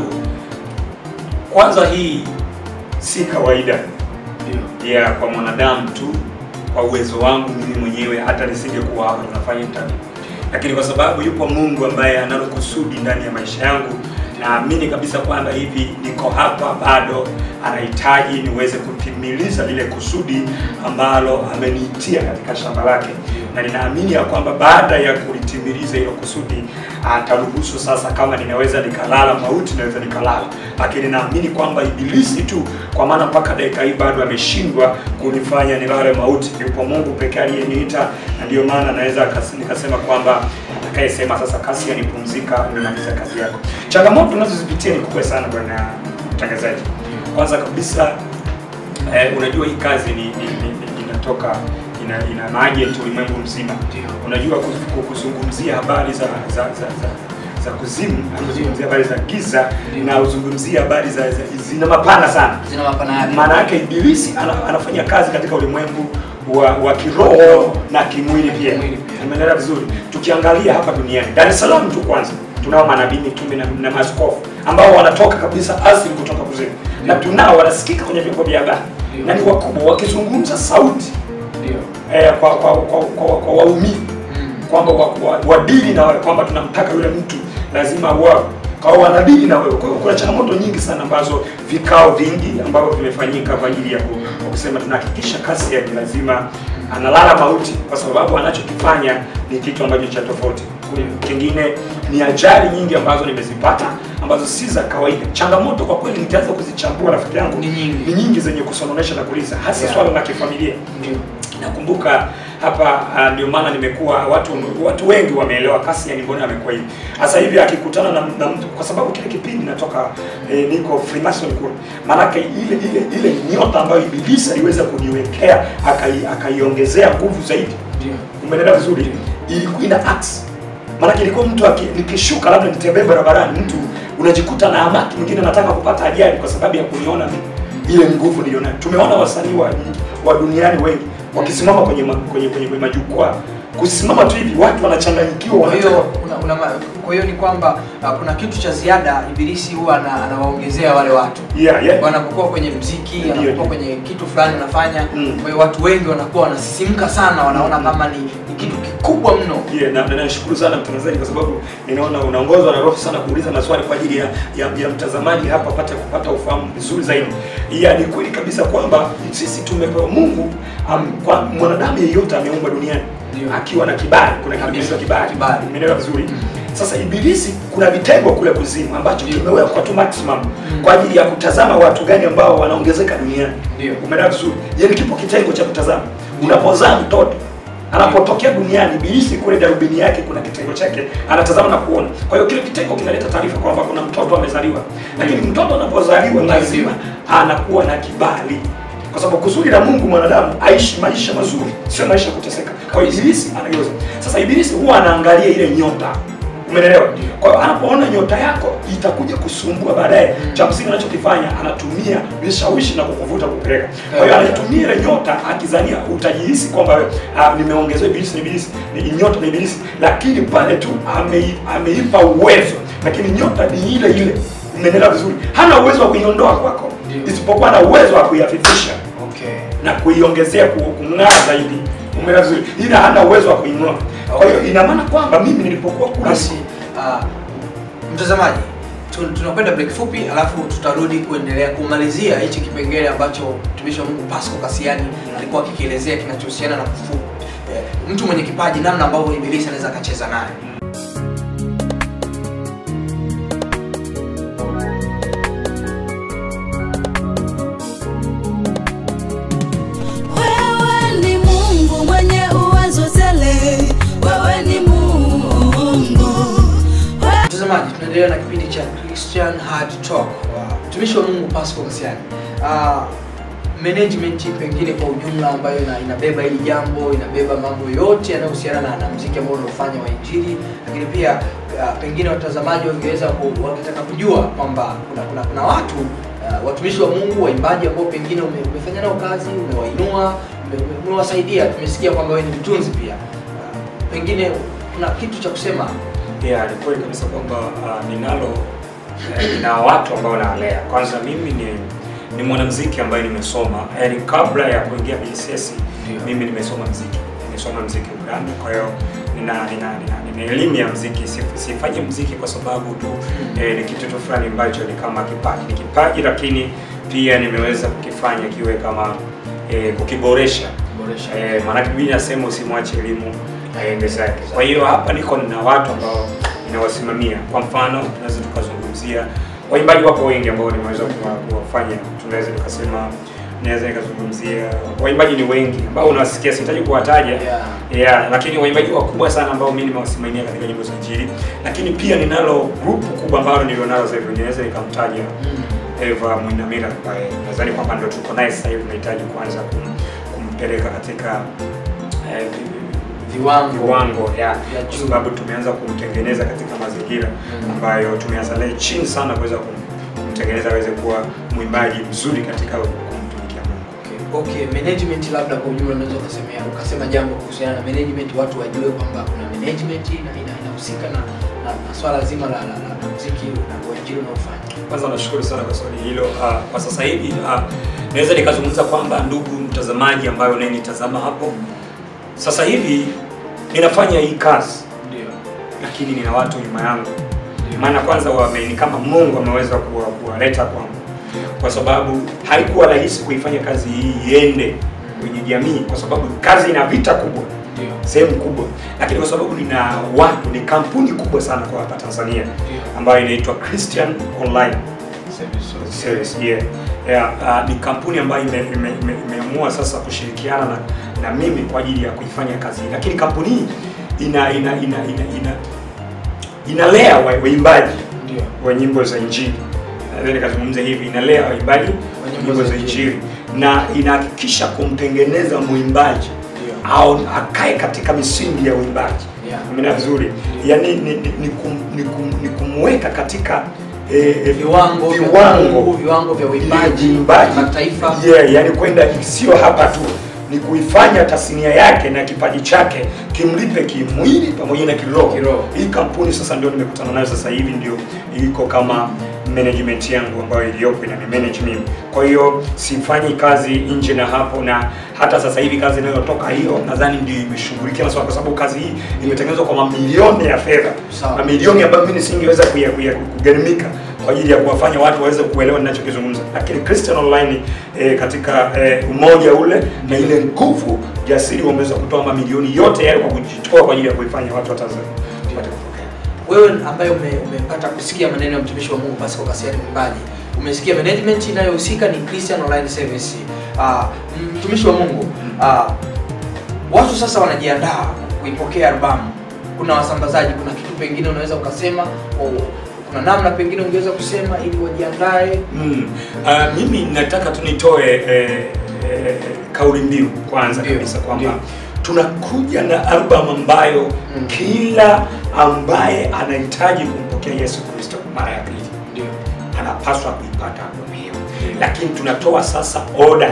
kwanza hii si kawaida ya kwa mwanadamu tu kwa uwezo wangu mimi mwenyewe hata nisingekuwa hapa tunafanya interview lakini kwa sababu yupo mungu ambaye analo kusudi ndani ya maisha yangu naamini kabisa kwamba hivi niko hapa bado anahitaji niweze kutimiliza lile kusudi ambalo ameniitia katika shamba lake na ninaamini ya kwamba baada ya kulitimiliza hilo kusudi ataruhusu sasa kama ninaweza nikalala mauti naweza nikalala lakini naamini kwamba ibilisi tu kwa maana mpaka dakika hii bado ameshindwa kunifanya nilale mauti yupo mungu pekee aliyeniita na ndio maana naweza akas- nikasema kwamba atakayesema sasa kasi yanipumzika umemaliza kazi yako changamoto tunazozipitia ni kubwa sana bwana mtangazaji kwanza kabisa eh, unajua hii kazi ni, ni, ni, ni inatoka ina, ina maajenti ulimwengu mzima unajua ku- ku- kuzungumzia habari za za za, za za kuzimu kuzungumzia habari za giza na uzungumzia habari za, za zina mapana sana zina mapana yake maana yake ibilisi ana, anafanya kazi katika ulimwengu wa, wa kiroho na kimwili pia umeelewa vizuri tukiangalia hapa duniani dar es salaam tu kwanza tunao manabii mitume na, na maaskofu ambao wanatoka kabisa asili kutoka kuzimu na tunao wanasikika kwenye vyombo vya habari na ni wakubwa wakizungumza sauti eh, kwa kwa kwa, kwa, kwa waumini kwamba wa- wa- wadili na wewe kwamba tunamtaka yule mtu lazima wa kwa hiyo wanadili na wewe. Kwa hiyo kuna changamoto nyingi sana ambazo vikao vingi ambavyo vimefanyika kwa ajili ya ku- kwa kusema tunahakikisha kasi yake lazima analala mauti kwa sababu anachokifanya ni kitu ambacho cha tofauti. Kingine ni ajali nyingi ambazo nimezipata ambazo si za kawaida. Changamoto kwa kweli nitaanza kuzichambua rafiki yangu ni nyingi, ni nyingi zenye kusononesha na kuliza hasa Yeah. swala la kifamilia. Nakumbuka hapa ah, ndio maana nimekuwa watu watu wengi wameelewa kasi yani mbona amekuwa hivi. Sasa hivi akikutana na, na mtu kwa sababu kile kipindi natoka eh, niko Freemason kule. Maanake ile ile ile nyota ambayo ibilisi aliweza kuniwekea akai- akaiongezea nguvu zaidi. Umeelewa vizuri? Ilikuwa ina axe. Maanake ilikuwa mtu aki- nikishuka labda nitembee barabarani mtu unajikuta na hamaki mwingine anataka kupata ajali kwa sababu ya kuniona mimi ile nguvu nilionayo. Tumeona wasanii wa, wa duniani wengi wakisimama kwenye, ma, kwenye, kwenye, kwenye majukwaa kusimama tu hivi watu wanachanganyikiwa kwa hiyo wanataka- una, una, ma- kwa hiyo ni kwamba uh, kuna kitu cha ziada ibilisi huwa ana- anawaongezea wale watu Yeah, yeah. wanapokuwa kwenye mziki Ndio, anapokuwa kwenye kitu fulani anafanya kwa hiyo watu wengi wanakuwa wanasisimka sana wanaona kama ni, ni kitu kikubwa mno. Yeah, na na nashukuru sana mtangazaji kwa sababu ninaona unaongozwa na roho sana kuuliza maswali kwa ajili ya, ya, ya mtazamaji hapa apate kupata ufahamu vizuri zaidi. Ya ni kweli kabisa kwamba sisi tumepewa Mungu um, kwa mwanadamu yeyote ameumbwa duniani akiwa na kibali, kuna kitu kinaitwa kibali. Umeelewa vizuri? Sasa ibilisi kuna vitengo kule kuzimu ambacho kimewekwa tu maximum kwa ajili ya kutazama watu gani ambao wanaongezeka duniani. Umeelewa vizuri? Yaani kipo kitengo cha kutazama. Unapozaa mtoto anapotokea duniani ibilisi kule darubini yake kuna kitengo chake anatazama na kuona kwa hiyo kile kitengo kinaleta taarifa kwamba kuna mtoto amezaliwa lakini mtoto anapozaliwa lazima anakuwa na kibali kwa sababu kusudi la mungu mwanadamu aishi maisha mazuri sio maisha ya kuteseka kwa hiyo ibilisi anageuza sasa ibilisi huwa anaangalia ile nyota umeelewa kwa hiyo anapoona nyota yako itakuja kusumbua baadaye cha msingi anachokifanya anatumia vishawishi na kukuvuta kupeleka kwa hiyo anaitumia ile nyota akizania utajihisi kwamba wewe, ah, nimeongezewa ibilisi ni ibilisi ni nyota ni ibilisi lakini pale tu ame- ameipa uwezo lakini nyota ni ile ile umeelewa vizuri hana uwezo wa kuiondoa kwako isipokuwa na uwezo wa kuiafifisha Okay. na kuiongezea ku- kung'aa zaidi umeelewa vizuri ila hana uwezo wa kuing'oa kwa hiyo ina maana kwamba mimi nilipokuwa kule Basi uh, mtazamaji tu- tunakwenda break fupi alafu tutarudi kuendelea kumalizia hichi kipengele ambacho mtumishi wa Mungu Pasco Kasiani alikuwa akikielezea kinachohusiana na kufu, eh, mtu mwenye kipaji namna ambavyo ibilisi anaweza akacheza naye. Wewe ni Mungu mwenye uwezo tele, wewe ni Mungu. Mtazamaji, tunaendelea na kipindi cha Christian Hard Talk wa mtumishi wa Mungu Pasco Kasiani. Uh, management pengine kwa ujumla ambayo ina, inabeba hili jambo, inabeba mambo yote yanayohusiana na, na muziki ambao unaofanya wa Injili, lakini pia uh, pengine watazamaji wangeweza ku- wakitaka kujua kwamba kuna, kuna, kuna watu uh, watumishi wa Mungu waimbaji ambao pengine ume, umefanya nao kazi, umewainua, ume- ume- umewasaidia. Tumesikia kwamba wewe ni mtunzi pia. Uh, pengine kuna kitu cha kusema yeah, ni kweli kabisa kwamba uh, ninalo eh, nina watu ambao nawalea. Kwanza mimi ni ni mwanamuziki ambaye nimesoma, yani kabla ya kuingia BCS mimi nimesoma muziki, nimesoma muziki Uganda. Kwa hiyo nina nina nina, nina elimu ya muziki. Sif- Sifanyi muziki kwa sababu tu eh, ni kitu tu fulani ambacho ni kama kipaji, ni kipaji, lakini pia nimeweza kukifanya kiwe kama eh, kukiboresha eh, maanake Biblia inasema usimwache elimu aende zake. Kwa hiyo hapa niko na watu ambao ninawasimamia. Kwa mfano, tunaweza tukazungumzia waimbaji wako wengi ambao nimeweza kuwa- kuwafanya, tunaweza tukasema naweza nikazungumzia waimbaji ni wengi ambao unawasikia, sihitaji kuwataja yeah. Yeah, lakini waimbaji wakubwa sana ambao mimi nimewasimamia katika nyimbo za Injili, lakini pia ninalo grupu kubwa ambalo nilionalo sasa hivi, ninaweza nikamtaja Eva Mwinamira ambaye nadhani kwamba ndio tuko naye sasa hivi, nahitaji kuanza kum, kumpeleka katika eh, viwango viwango ya kwa sababu tumeanza kumtengeneza katika mazingira ambayo tumeanza naye chini sana kuweza kum, kumtengeneza aweze kuwa mwimbaji mzuri katika kumtumikia Mungu. Okay, management labda kwa ujumla unaweza ukasemea ukasema jambo kuhusiana na management, watu wajue kwamba kuna management ina- ina- inahusika na, na, na swala zima la, la, la, la muziki na uinjili unaofanya. Kwanza nashukuru sana kwa swali hilo. Uh, kwa sasa hivi uh, naweza nikazungumza kwamba ndugu mtazamaji ambayo unayenitazama hapo, sasa hivi ninafanya hii kazi Ndio. lakini nina watu nyuma yangu, maana kwanza wame, ni kama Mungu ameweza kuwa- kuwaleta kwangu, kwa sababu haikuwa rahisi kuifanya kazi hii iende kwenye jamii, kwa sababu kazi ina vita kubwa sehemu kubwa, lakini kwa sababu nina watu, ni kampuni kubwa sana kwa hapa Tanzania ambayo inaitwa Christian Online Service. Yeah. Yeah, uh, ni kampuni ambayo imeamua ime, ime, imeamua sasa kushirikiana na, na mimi kwa ajili ya kuifanya kazi hii, lakini kampuni hii ina ina ina ina, ina inalea wa- waimbaji wa nyimbo za Injili. Naweza nikazungumza hivi, inalea waimbaji wa nyimbo za Injili na inahakikisha kumtengeneza mwimbaji au akae katika misingi ya uimbaji yeah. vizuri, yaani ni, ni, ni, kum, ni, kum, ni kumweka katika eh, eh, Viwango vya viwango Mungu, viwango vya uimbaji uimbaji mataifa. yeah, yani kwenda sio hapa tu ni kuifanya tasnia yake na kipaji chake kimlipe kimwili pamoja na kiroho. Hii kampuni sasa ndio nimekutana nayo sasa hivi ndio iko kama management yangu ambayo iliyopo ina manage mimi. Kwa hiyo sifanyi kazi nje na hapo, na hata sasa hivi kazi inayotoka hiyo nadhani ndio imeshughulikia masuala, kwa sababu kazi hii imetengenezwa kwa mamilioni ya fedha, mamilioni ambayo mimi nisingeweza kuya- kuya- kugharimika kwa ajili ya kuwafanya watu waweze kuelewa ninachokizungumza, lakini Christian Online eh, katika eh, umoja ule na ile nguvu jasiri wameweza kutoa mamilioni yote yale kwa kujitoa kwa ajili ya kuifanya watu wa Tanzania wapate kupokea. wewe ambaye ume- umepata kusikia maneno ya mtumishi wa Mungu Pascal Kasiani Mwimbaji, umesikia management inayohusika ni Christian Online Service. Uh, mtumishi wa Mungu uh, watu sasa wanajiandaa kuipokea albamu. Kuna wasambazaji, kuna kitu pengine unaweza ukasema o, kuna namna pengine ungeweza kusema ili wajiandae. Mm. Uh, mimi nataka tu nitoe eh, eh, kauli mbiu kwanza kabisa kwamba tunakuja na albamu ambayo kila ambaye anahitaji kumpokea Yesu Kristo mara ya pili anapaswa kuipata albamu hiyo, lakini tunatoa sasa oda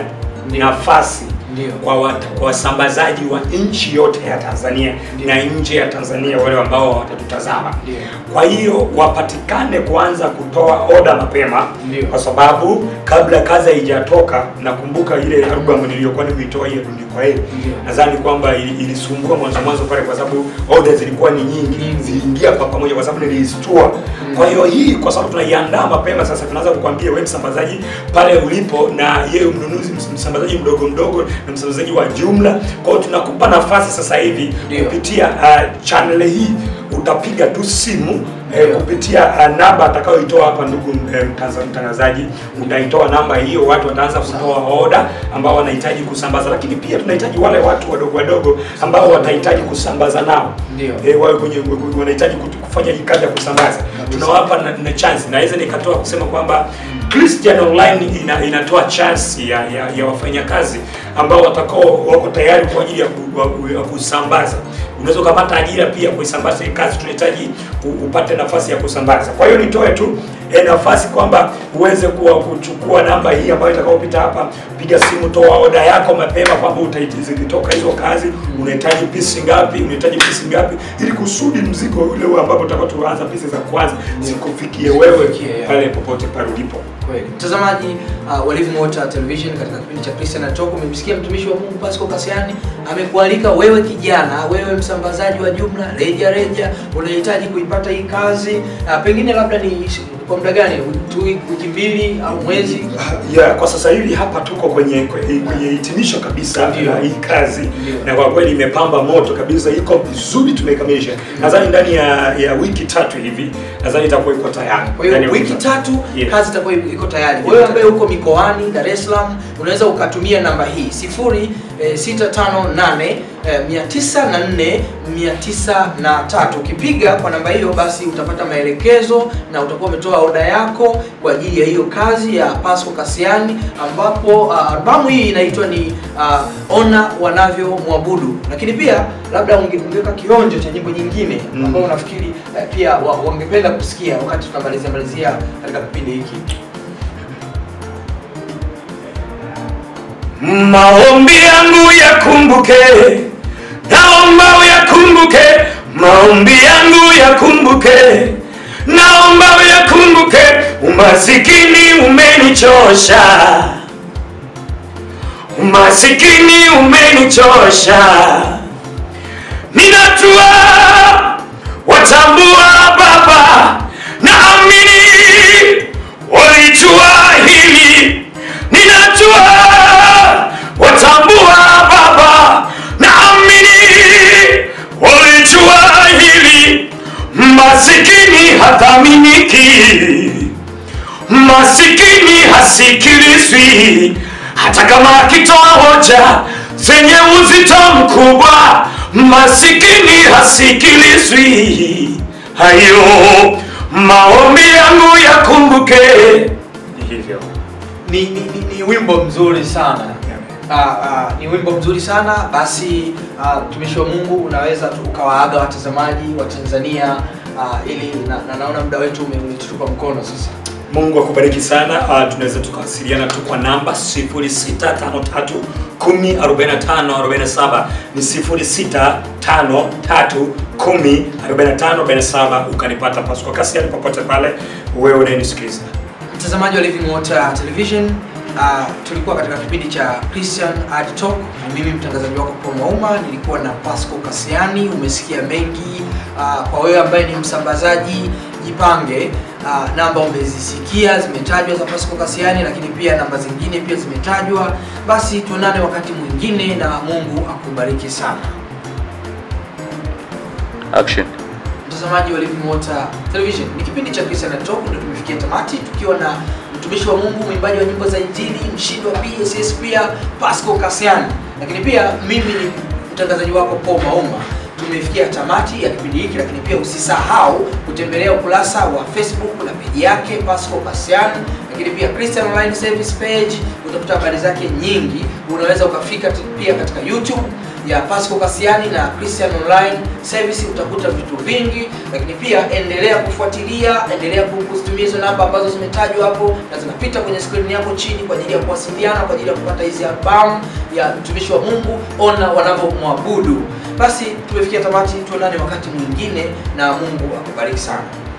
nafasi kwa wat- kwa wasambazaji wa nchi yote ya Tanzania na nje ya Tanzania, wale ambao watatutazama. Kwa hiyo wapatikane kuanza kutoa oda mapema, kwa sababu kabla kazi haijatoka, nakumbuka ile albamu niliyokuwa nimeitoa hiyo Tundikwa Heri, nadhani kwamba ili- ilisumbua mwanzo mwanzo pale, kwa sababu oda zilikuwa ni nyingi, ziliingia kwa pamoja, kwa sababu niliistua. Kwa hiyo hii, kwa sababu tunaiandaa mapema, sasa tunaanza kukwambia wewe msambazaji pale ulipo, na yeye mnunuzi, ms- msambazaji mdogo mdogo na msambazaji wa jumla. Kwa hiyo tunakupa nafasi sasa hivi kupitia uh, channel hii utapiga tu simu eh, kupitia uh, namba atakayoitoa hapa ndugu eh, mtanza- mtangazaji, utaitoa namba hiyo, watu wataanza kutoa oda ambao wanahitaji kusambaza, lakini pia tunahitaji wale watu wadogo wadogo ambao watahitaji kusambaza nao Ndio. eh, wawe kwenye wanahitaji kutu- kufanya hii kazi ya kusambaza, tunawapa na, na chance. Naweza nikatoa kusema kwamba Christian Online ina, inatoa chance ya, ya, ya wafanyakazi ambao watakao wako tayari kwa ajili ya, ku, wa- ya kusambaza. Unaweza ukapata ajira pia kuisambaza hii kazi, tunahitaji u- upate nafasi ya kusambaza. Kwa hiyo nitoe tu eh, nafasi kwamba uweze kuwa kuchukua namba hii ambayo itakayopita hapa, piga simu, toa oda yako mapema kwamba utahitaji zikitoka hizo kazi, unahitaji pisi ngapi, unahitaji pisi ngapi, ili kusudi mzigo ule ule ambapo utakao tuanza pisi za kwanza zikufikie wewe pale popote pale ulipo. Kweli. Mtazamaji uh, wa Living Water Television katika kipindi cha Christian Talk umemsikia mtumishi wa Mungu Pascal Kasiani amekualika wewe kijana, wewe msambazaji wa jumla reja reja, unahitaji kuipata hii kazi uh, pengine labda ni kwa muda gani? Tu wiki mbili au mwezi? Yeah, kwa sasa hivi hapa tuko kwenye kwenye kwenye hitimisho kabisa la hii kazi na kwa kweli imepamba moto kabisa, iko vizuri, tumekamilisha. Nadhani ndani ya, ya wiki tatu hivi nadhani itakuwa iko tayari. Kwa hiyo Ndani ya wiki tatu Yeah. kazi itakuwa iko tayari. Wewe ambaye uko mikoani Dar es Salaam unaweza ukatumia namba hii 0658 eh, 904 903. Ukipiga kwa namba hiyo, basi utapata maelekezo na utakuwa umetoa oda yako kwa ajili ya hiyo kazi ya Pasco Kasiani, ambapo uh, albamu hii inaitwa ni uh, Ona Wanavyomwabudu, lakini pia labda unge- ungeweka kionjo cha nyimbo nyingine Mm. ambao unafikiri eh, pia wa- wangependa kusikia wakati tunamalizia malizia katika kipindi hiki. Maombi yangu yakumbuke, naomba uyakumbuke. Maombi yangu yakumbuke, naomba uyakumbuke. Umasikini umenichosha, umasikini umenichosha. Ninatua watambua Baba, naamini walijua hili. Ninatua watambua Baba, naamini walijua hili. Masikini hathaminiki, masikini hasikilizwi, hata kama akitoa hoja zenye uzito mkubwa, masikini hasikilizwi. Hayo maombi yangu yakumbuke. Hivyo Ni, ni, ni, ni wimbo mzuri sana. Ah, ah, ni wimbo mzuri sana basi ah, mtumishi wa Mungu unaweza tu ukawaaga watazamaji wa Tanzania ah, ili na, na naona muda wetu ume- umetutupa mkono sasa. Mungu akubariki sana. Uh, tunaweza tukawasiliana tu kwa namba 0653 10 45 47 ni 0653 10 45 47 ukanipata Pasco Kasiani popote pale wewe unayenisikiliza. mtazamaji wa Living Water Television uh, tulikuwa katika kipindi cha Christian Art Talk na mimi mtangazaji wako Paul Mauma nilikuwa na Pasco Kasiani umesikia mengi uh, kwa wewe ambaye ni msambazaji jipange uh, namba umezisikia zimetajwa za Pasco Kasiani lakini pia namba zingine pia zimetajwa basi tuonane wakati mwingine na Mungu akubariki sana Action. mtazamaji wa Living Water Television. Ni kipindi cha Christian Art Talk ndio tumefikia tamati tukiwa na mtumishi wa Mungu, mwimbaji wa nyimbo za Injili, mshindi wa PSS pia Pasco Kasiani. Lakini pia mimi ni mtangazaji wako Paul Mauma. Tumefikia tamati ya kipindi hiki, lakini pia usisahau kutembelea ukurasa wa Facebook na peji yake Pasco Kasiani, lakini pia Christian Online Service page, utakuta habari zake nyingi. Unaweza ukafika t- pia katika YouTube ya Pasco Kasiani na Christian Online Service utakuta vitu vingi, lakini pia endelea kufuatilia, endelea kuzitumia hizo namba ambazo zimetajwa hapo na zinapita kwenye skrini yako chini kwa ajili ya kuwasiliana, kwa ajili ya kupata hizi albamu ya mtumishi wa Mungu, ona wanavyomwabudu. Basi tumefikia tamati, tuonane wakati mwingine na Mungu akubariki sana.